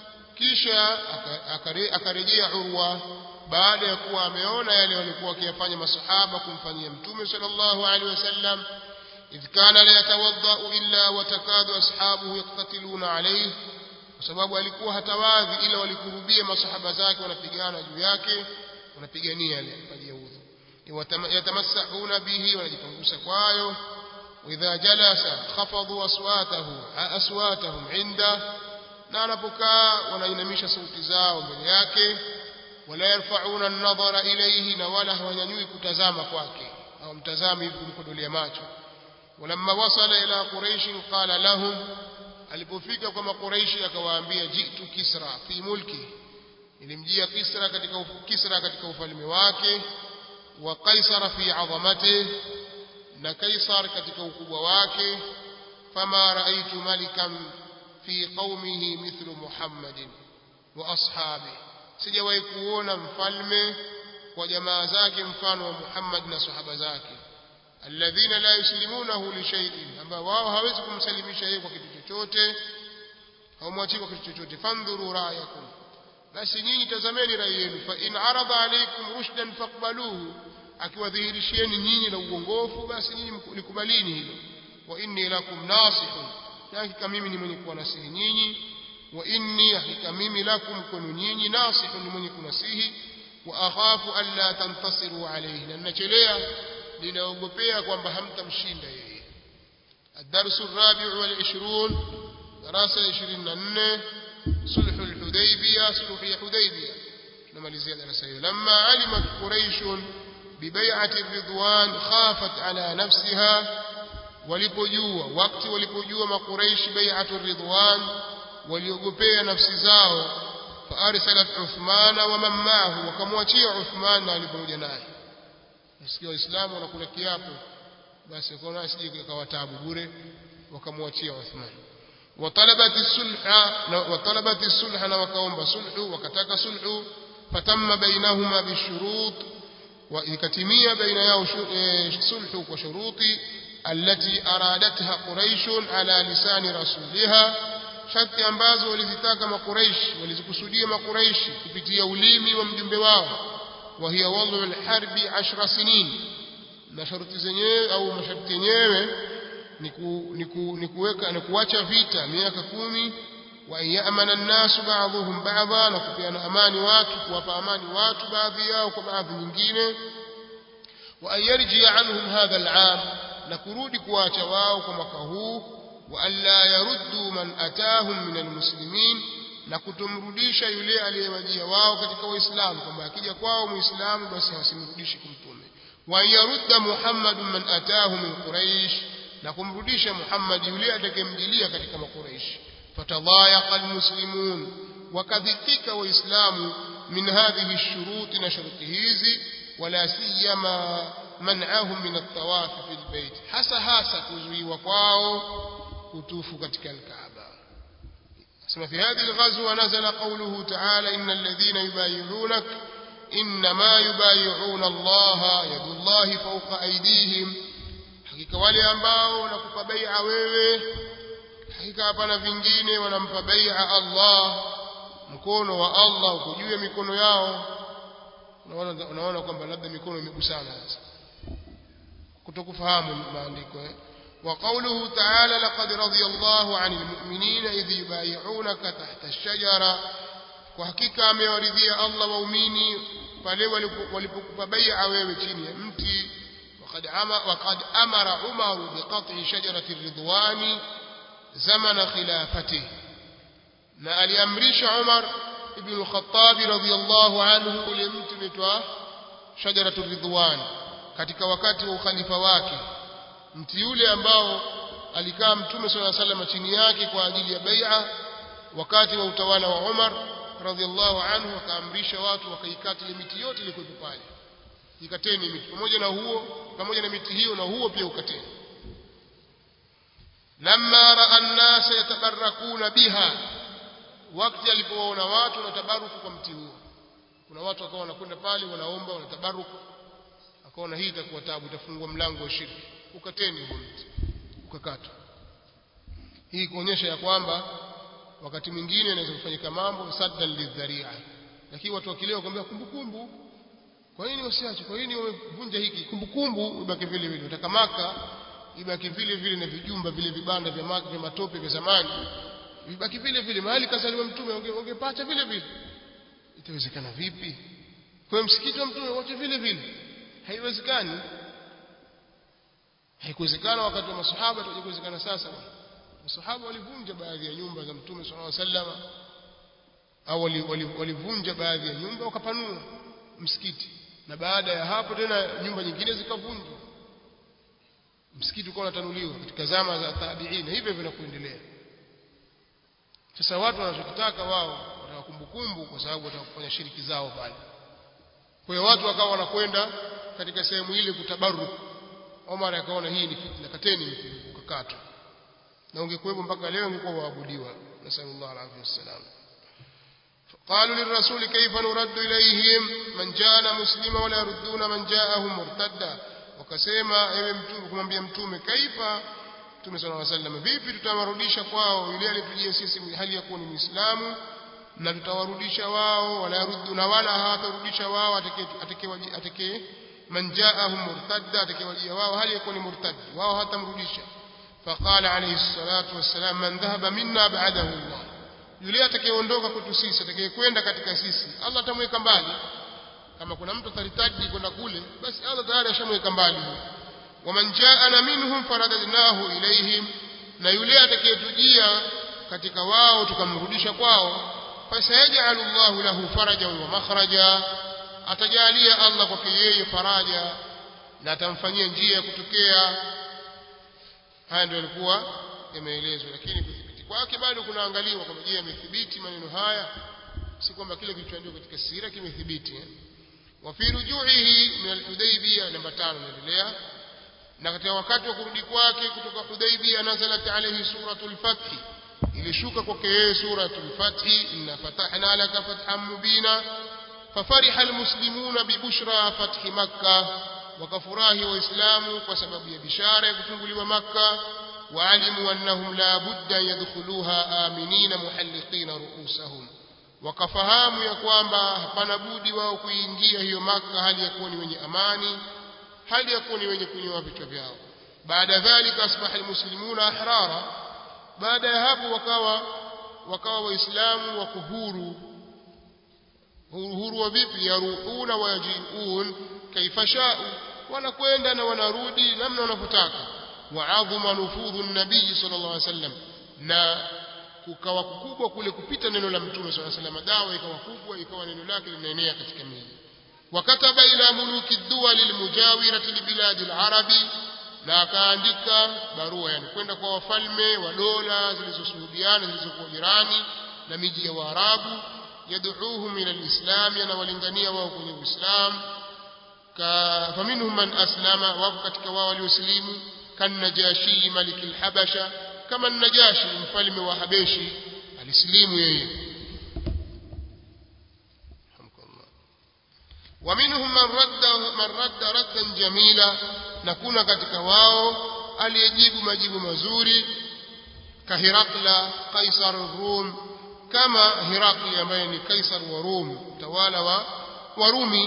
kisha akarejea urwa baada ya kuwa ameona yale walikuwa wakiyafanya masahaba kumfanyia mtume sallallahu alaihi wasallam idh kana la yatawaddau illa watakadu ashabuhu yaktatiluna alayhi kwa sababu alikuwa hatawadhi ila walikurubia masahaba zake wanapigana juu yake wanapigania yale maji ya udhu yatamassahuna bihi wanajipangusa kwayo واذا جلس خفضوا اصواته اصواتهم عنده na anapokaa wanainamisha sauti zao mbele yake wala yarfauna an-nadhara ilayhi na wala hawanyanyui kutazama kwake au mtazami hivi kumkodolea macho walamma wasala ila quraish qala lahum alipofika kwa makuraishi akawaambia jitu kisra fi mulki ilimjia kisra katika kisra katika ufalme wake wa kaisara fi azamatihi na kaisar katika ukubwa wake fama raaitu malikan fi qaumihi mithlu muhammadin wa ashabi sijawahi kuona mfalme kwa jamaa zake mfano wa muhammad na sahaba zake alladhina la yuslimunahu li shay'in ambao wao hawezi kumsalimisha yeye kwa kitu chochote hawamwachii kwa kitu chochote fandhuru ra'yakum basi nyinyi tazameni rai yenu fa in arada alaykum rushdan faqbaluhu akiwadhihirishieni nyinyi na uongofu basi nyinyi likubalini hilo wa inni lakum nasihun na hakika mimi ni mwenye kuwanasihi nyinyi wa inni hakika mimi lakum kwenu nyinyi nasihun ni mwenye kunasihi wa akhafu alla tantasiru alayhi na ninachelea ninaogopea kwamba hamtamshinda yeye الدرس الرابع والعشرون دراسة عشرين نن صلح الحديبية صلح الحديبية نمalizia darasa hiyo لما علمت قريش ببيعة الرضوان خافت على نفسها walipojua wakati walipojua makuraishi bai'atu ridwan waliogopea nafsi zao faarsalat uthmana wa man ma'ahu wakamwachia uthman na alipokuja naye nasikia waislamu wanakula kiapo basi kwa nasi sije kawa taabu bure wakamwachia uthman وطلبت الصلح وطلبت الصلح وكاomba sulhu wakataka sulhu fatamma bainahuma bishurut وإكتمية بين ياو صلح وشروط التي أرادتها قريش على لسان رسولها شرط ambazo walizitaka makuraish walizikusudia makuraish kupitia ulimi wa mjumbe wao وهي وضع الحرب 10 سنين na sharti zenyewe au masharti yenyewe ni kuweka ni kuacha vita miaka kumi wa yamana an-nasu ba'dhum ba'dha na kupeana amani watu kuwapa amani watu baadhi yao kwa baadhi nyingine wa an yarji anhum hadha al-'am na kurudi kuacha wao kwa mwaka huu wa alla yaruddu man atahum min al-muslimin na kutomrudisha yule aliyewajia wao katika waislamu kwamba akija kwao muislamu basi hasimrudishi kumtume wa yarudda muhammadun man atahu min quraish na kumrudisha muhammad yule atakayemjilia katika makuraishi فتضايق المسلمون وكذفك وإسلام من هذه الشروط نشرط هذه ولا سيما man'ahum min at-tawaf fil bayt hasa hasa kuzuiwa kwao kutufu katika al-Kaaba sema fi hadhihi al-ghazwa nazala qawluhu ta'ala innal ladhina yubayyi'unak inma yubayyi'una Allah yadullahi fawqa aydihim hakika wale ambao wanakupa bai'a wewe hakika hapana vingine wanampa bai'a Allah mkono wa Allah uko juu ya mikono yao unaona unaona kwamba labda mikono imegusana sasa kutokufahamu maandiko eh وقوله تعالى لقد رضي الله عن المؤمنين إذ يبايعونك تحت الشجرة وحقيقة amewaridhia Allah waumini pale walipokupa bai'a wewe chini ya mti وقد وقد أمر عمر بقطع شجرة الرضوان زمن خلافته na aliamrisha Umar ibn al-Khattab radhiyallahu anhu ule mti unaitwa shajaratu ridwan katika wakati wa ukhalifa wake mti yule ambao alikaa mtume swalla sallam chini yake kwa ajili ya bai'a wakati wa utawala wa Umar radhiallahu anhu akaamrisha watu wakaikata ile miti yote ilikuwa pale ikateni miti pamoja na huo pamoja na miti hiyo na huo pia ukateni lamma raa an-nas yatabarakuna biha wakati alipowaona watu wanatabaruku kwa mti huo kuna watu wakawa wanakwenda pale wanaomba wanatabaruku akaona hii itakuwa tabu itafungua mlango wa shirki ukateni huo mti ukakatwa hii kuonyesha ya kwamba wakati mwingine inaweza kufanyika mambo saddan lidharia lakini watu wakileo kwambia kumbukumbu kwa nini wasiache kwa nini wamevunja hiki kumbukumbu ibaki vile vile utakamaka ibaki vile vile na vijumba vile vibanda vya maka vya matope vya zamani vibaki vile vile mahali kazaliwa mtume ungepacha vile vile itawezekana vipi kwa msikiti wa mtume wote vile vile haiwezekani haikuwezekana wakati wa masahaba tuwezekana sasa masahaba walivunja baadhi ya nyumba za mtume sallallahu alaihi wasallam au walivunja baadhi ya nyumba wakapanua msikiti na baada ya hapo tena nyumba nyingine zikavunjwa msikiti ukawa unatanuliwa katika zama za tabiina hivyo hivyo kuendelea sasa watu wanachotaka wao wataka kumbukumbu kwa sababu wataka kufanya shiriki zao pale kwa hiyo watu wakawa wanakwenda katika sehemu ile kutabaruku Omar akaona hii ni fitna kateni ukakatwa na ungekuwepo mpaka leo ungekuwa waabudiwa nasallallahu alaihi wasallam قالوا للرسول كيف نرد إليهم من جاءنا مسلما ولا يردون من جاءه مرتدا wakasema ewe mtume kumwambia mtume kaifa mtume sallallahu alaihi wasallam vipi tutawarudisha kwao yule aliyetujia sisi hali ya kuwa ni muislamu na tutawarudisha wao wala yaruddu na wala hawatarudisha wao atake atake man jaahum murtadda atakewajia wao hali ya kuwa ni murtad wao hatamrudisha faqala alayhi salatu wassalam man dhahaba minna ba'dahu Allah yule atakayeondoka kwetu sisi atakayekwenda katika sisi Allah atamweka mbali kama kuna mtu ataritaji kwenda kule basi Allah tayari ashamweka mbali waman jaana minhum faradadnahu ilayhim na yule atakayetujia katika wao tukamrudisha kwao fasayajalu Allahu lahu farajan wa makhraja atajalia Allah kwake yeye faraja na atamfanyia njia ya kutokea haya ndio yalikuwa yameelezwa lakini kuthibiti kwake bado kunaangaliwa kwamba je amethibiti maneno haya si kwamba kile kilichoandikwa katika sira kimethibiti وفي رجوعه من الحديبية نمبر 5 naendelea na katika wakati wa kurudi kwake kutoka Hudaybiyah nazalat alayhi suratul fath ilishuka kwake yeye suratul fath inna fatahna laka fathan mubina fafariha almuslimuna bibushra fathi makkah wakafurahi waislamu kwa sababu ya bishara ya kufunguliwa makkah waalimu annahum la budda yadkhuluha aminina muhalliqina ru'usahum wakafahamu ya kwamba hapana budi wao kuingia hiyo maka hali ya kuwa ni wenye amani hali ya kuwa ni wenye kunyoa vichwa vyao baada dhalika asbaha almuslimuna ahrara baada ya hapo wakawa wakawa waislamu wako huru huru wa vipi yaruhuna wayajiun kaifa shau wanakwenda na wanarudi namna wanavyotaka waadhuma nufudhu nabii sallallahu alaihi wasallam na kukawa kukubwa kule kupita neno la mtume swalla sallam dawa ikawa kubwa ikawa neno lake linaenea katika miji wakataba ila muluki duwal almujawirati libiladi alarabi na akaandika barua yani kwenda kwa wafalme wa dola zilizosuhudiana zilizokuwa jirani na miji ya waarabu yad'uuhum ila alislam yanawalingania wao kwenye uislamu faminhum man aslama wako katika wao waliosilimu kannajashi maliki lhabasha kama najashi mfalme wa habeshi alisilimu yeye ومنهم من رد من رد ردا جميلا نكون katika wao aliyejibu majibu mazuri kahirakla kaisar rum kama hirakli ambaye ni kaisar wa rum tawala wa warumi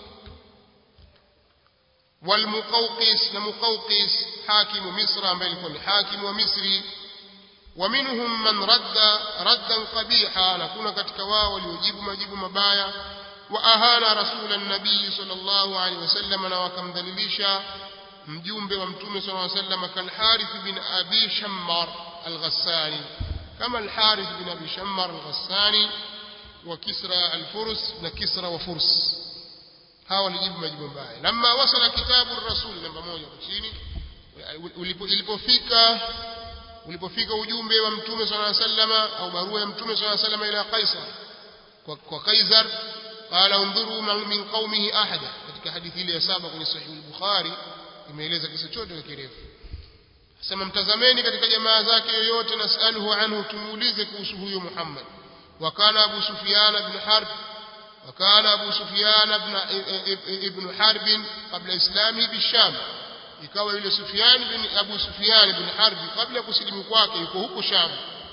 والمقوقس لمقوقس حاكم مصر ambaye alikuwa ni hakimu wa Misri ومنهم من رد ردا قبيحا نكون katika wao waliojibu majibu mabaya واهان رسول النبي صلى الله عليه وسلم na wakamdhalilisha mjumbe wa mtume صلى الله عليه وسلم كالحارث بن ابي شمار الغساني كما الحارث بن ابي شمار الغساني وكسرى الفرس وكسرى وفرس hawa walijibu majibu mbaya lamma wasala kitabu rasul namba moja chini ilipofika ulipofika ujumbe wa mtume sallallahu alaihi wasallam au barua ya mtume sallallahu alaihi wasallam ila Kaisar kwa, kwa Kaisar qala undhuru min qaumihi ahada katika hadithi ile ya saba kwenye sahih al-Bukhari imeeleza kisa chote kwa kirefu sema mtazameni katika jamaa zake yoyote nasaluhu anhu tumuulize kuhusu huyo Muhammad wakana Abu Sufyan ibn Harb وكان أبو سفيان ابن ابن حرب قبل إسلامه بالشام ikawa yule Sufyan bin Abu Sufyan bin Harb kabla kusilimu kwake yuko huko Sham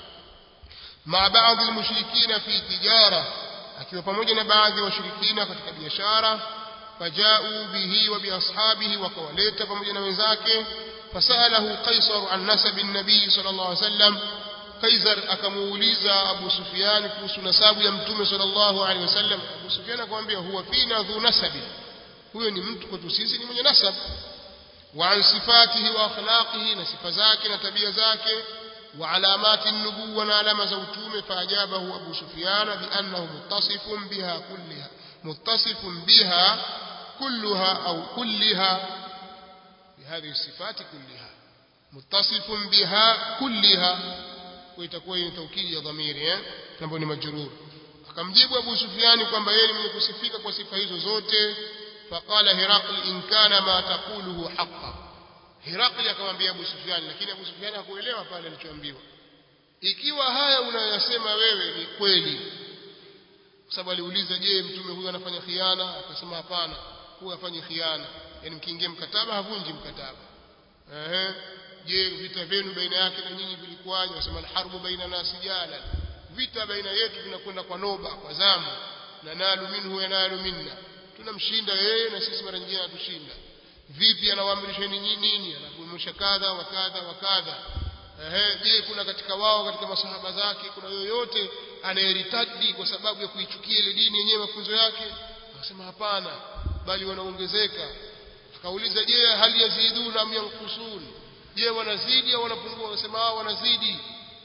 ma baadhi almushrikina fi tijara akiwa pamoja na baadhi ya washirikina katika biashara fajau bihi wa biashabihi wakawaleta pamoja na wenzake fasalahu Qaisar an nasab an-nabi sallallahu alaihi wasallam Kaisar akamuuliza Abu Sufyan kuhusu nasabu ya Mtume sallallahu alaihi wasallam. Abu Sufyan akamwambia huwa fina dhu nasabi, huyo ni mtu kwetu sisi ni mwenye nasab. Wa an sifatihi wa akhlaqihi, na sifa zake na tabia zake, wa alamati nubuwa na alama za utume. Faajabahu Abu Sufyan bi annahu muttasifun biha kulliha, muttasifun biha kulluha au kulliha بهذه الصفات كلها متصف بها كلها وitakuwa ni taukidi ya dhamiri eh ambayo ni majrur akamjibu Abu Sufyan kwamba yeye ni mwenye kusifika kwa sifa hizo zote faqala Hiraql in kana ma taquluhu haqqan Hiraql akamwambia Abu Sufyan lakini Abu Sufyan hakuelewa pale alichoambiwa ikiwa haya unayosema wewe ni kweli kwa sababu aliuliza je mtume huyu anafanya khiana akasema hapana huyu afanye khiana yani mkiingia mkataba havunji mkataba ehe je vita vyenu baina yake na nyinyi vilikuwaje wasema alharbu baina nasi jala vita baina yetu vinakwenda kwa noba kwa zamu na nalu minhu yanalu minna tunamshinda yeye na sisi mara nyingine atushinda vipi anawaamrisheni nini anakuamrisha kadha wa kadha wa kadha ehe je kuna katika wao katika masahaba zake kuna yoyote anayeritadi kwa sababu ya kuichukia ile dini yenyewe mafunzo yake akasema hapana bali wanaongezeka akauliza je hali yaziduna am yankusun je wanazidi au wanapungua wanasema hao wanazidi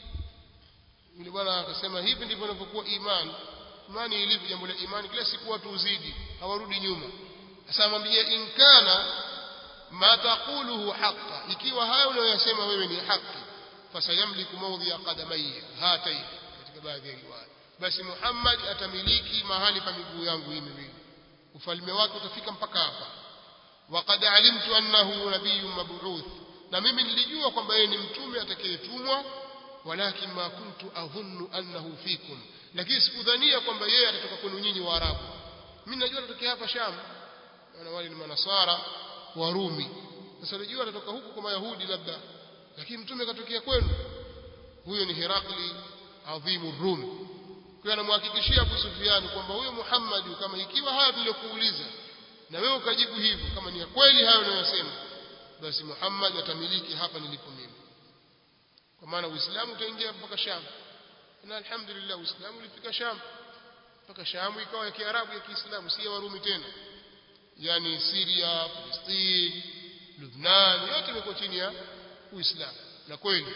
yule bwana akasema hivi ndivyo inavyokuwa imani imani ilivyo jambo la imani kila siku watu uzidi hawarudi nyuma sasa mwambie inkana ma taquluhu haqqa ikiwa hayo unayosema wewe ni haki fasayamliku mawdhi'a qadamayya hatai katika baadhi ya riwaya basi Muhammad atamiliki mahali pa miguu yangu hii miwili ufalme wake utafika mpaka hapa waqad alimtu annahu nabiyyun mab'uth na mimi nilijua kwamba yeye ni mtume atakayetumwa walakin ma kuntu adhunnu annahu fikum lakini sikudhania kwamba yeye atatoka kwenu nyinyi waarabu mimi najua atatokea hapa sham na wale ni manasara warumi sasa najua atatoka huku kwa mayahudi labda lakini mtume katokea kwenu huyo ni hirakli adhimu rum kwa anamhakikishia Abu Sufyan kwamba huyo Muhammad kama ikiwa haya tuliyokuuliza na wewe ukajibu hivyo kama ni kweli hayo unayosema basi Muhammad atamiliki hapa nilipo mimi kwa maana Uislamu utaingia mpaka Sham na alhamdulillah Uislamu ulifika Sham mpaka Sham ikawa ya Kiarabu ya Kiislamu si ya Warumi tena yani Syria Palestine Lebanon yote imekuwa chini ya Uislamu na kweli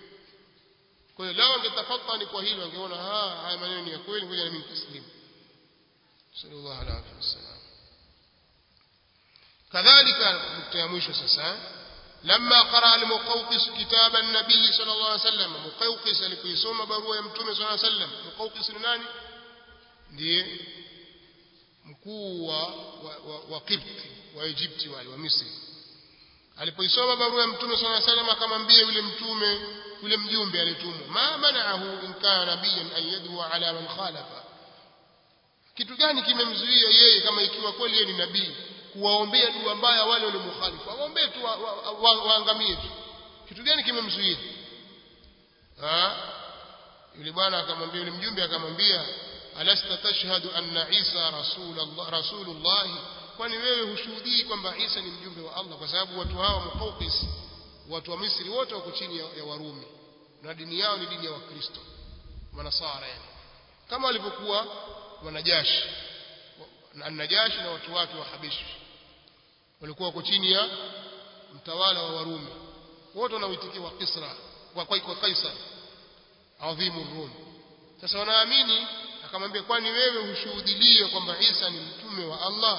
kwa hiyo lao angetafatani kwa hilo angeona haya maneno ni ya kweli ngoja na mimi taslimu sallallahu alaihi wasallam كذلك نقطة ya mwisho sasa لما قرأ المقوقس كتاب النبي صلى الله عليه وسلم مقوقس alipoisoma barua ya mtume صلى الله عليه وسلم مقوقس ni nani ndiye mkuu wa, wa, wa, wa Kipti wa Egypti wale wa Misri alipoisoma barua ya mtume swalla salam akamwambia yule mtume yule mjumbe alitumwa ma manaahu in kana nabiyan an yadwa ala man khalafa kitu gani kimemzuia yeye kama ikiwa kweli yeye ni nabii kuwaombea dua mbaya wale waliomukhalifu awaombee tu waangamie wa, wa, wa tu kitu gani kimemzuia yule bwana akamwambia yule mjumbe akamwambia alasta tashhadu anna isa rasulullah rasulullah kwani wewe hushuhudii kwamba Isa ni mjumbe wa Allah kwa sababu watu hawa Muqawqis watu wa Misri wote wako chini ya, ya Warumi na dini yao ni dini ya Wakristo Manasara yani kama walivyokuwa wanajashi na Najashi na watu wake wa Habishi walikuwa wako chini ya mtawala wa Warumi wote wanaoitikiwa Kisra kwa kwa Kaisar adhimu Rum sasa wanaamini akamwambia kwani wewe hushuhudilie kwamba Isa ni mtume wa Allah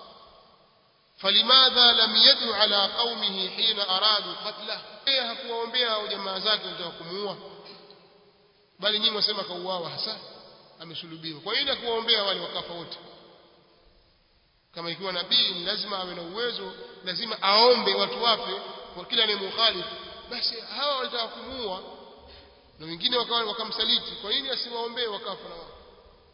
فلماذا لم يدعو على قومه حين أرادوا قتله yeye hakuwaombea au jamaa zake walitaka kumuua bali nyinyi wasema kauawa hasa amesulubiwa kwa nini hakuwaombea wale wakafa wote kama ikiwa nabii ni lazima awe na uwezo lazima aombe watu wafe kwa kila anayemkhalifu basi hawa walitaka kumuua na wengine wakawa wakamsaliti kwa nini asiwaombee wakafa na wao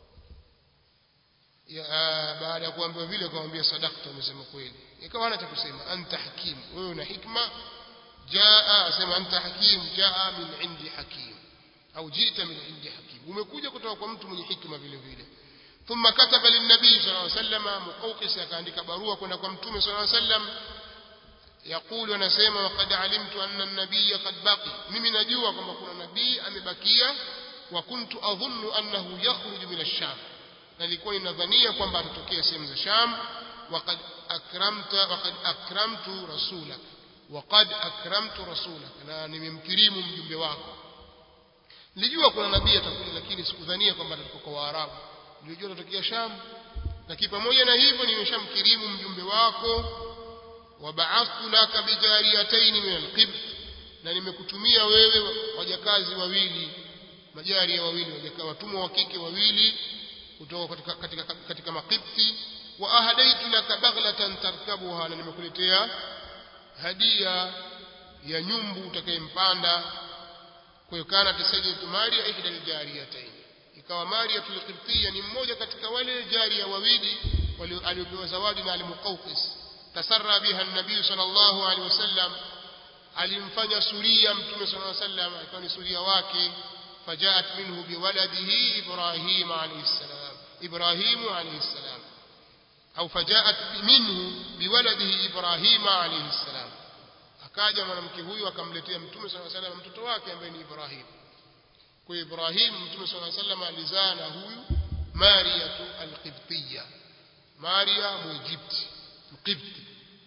ya baada ya kuambiwa vile akamwambia sadaqta umesema kweli ikawa hana cha kusema anta hakim wewe una hikma jaa asema anta hakim jaa min indi hakim au jita min indi hakim umekuja kutoka kwa mtu mwenye hikma vile vile ثم كتب للنبي صلى الله عليه وسلم مقوقس akaandika barua kwenda kwa mtume صلى الله عليه وسلم يقول anasema وقد علمت أن النبي قد بقي mimi najua kwamba kuna nabii amebakia وكنت أظن أنه يخرج من الشام na nilikuwa ninadhania kwamba atatokea sehemu za Sham waqad akramta waqad akramtu rasulak waqad akramtu rasulak na nimemkirimu mjumbe wako nilijua kuna nabii atakuja lakini sikudhania kwamba atatoka kwa Waarabu nilijua atatokea Sham lakini pamoja na hivyo nimeshamkirimu mjumbe wako wabaathtu laka bijariyatayn min alqibt na nimekutumia wewe wajakazi wawili majaria wawili wajakazi watumwa wa kike wawili kutoka katika katika, katika makipti wa ahadaitu laka baghlatan tarkabuha na nimekuletea hadia ya nyumbu utakayempanda kwa hiyo kana tasajjatu Maria ihda aljariyatayn ikawa Maria tulqibtiyya ni mmoja katika wale jaria wawili waliopewa zawadi na al-Muqawqis tasarra biha an-nabii sallallahu alaihi wasallam alimfanya suria mtume sallallahu alaihi wasallam ikawa ni suria wake فجاءت منه بولده إبراهيم عليه السلام إبراهيم عليه السلام أو فجاءت منه بولده إبراهيم عليه السلام akaja mwanamke huyu akamletea mtume sala salam mtoto wake ambaye ni Ibrahim kwa Ibrahim mtume sala salam alizaa na huyu Mariyatu al-Qibtiyya Maria Muegypti Mqibti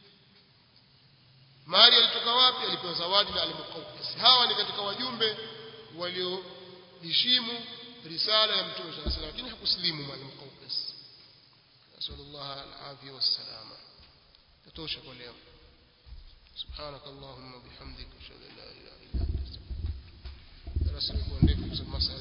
Maria alitoka wapi alipewa zawadi na al-Muqawqis hawa ni katika wajumbe walio heshimu risala ya mtume صلى الله عليه وسلم lakini hakuslimu mwalimu Qawqis nasallallahu alafia wassalama tatosha kwa leo سبحانك اللهم وبحمدك اشهد ان لا اله الا انت استغفرك درس الكون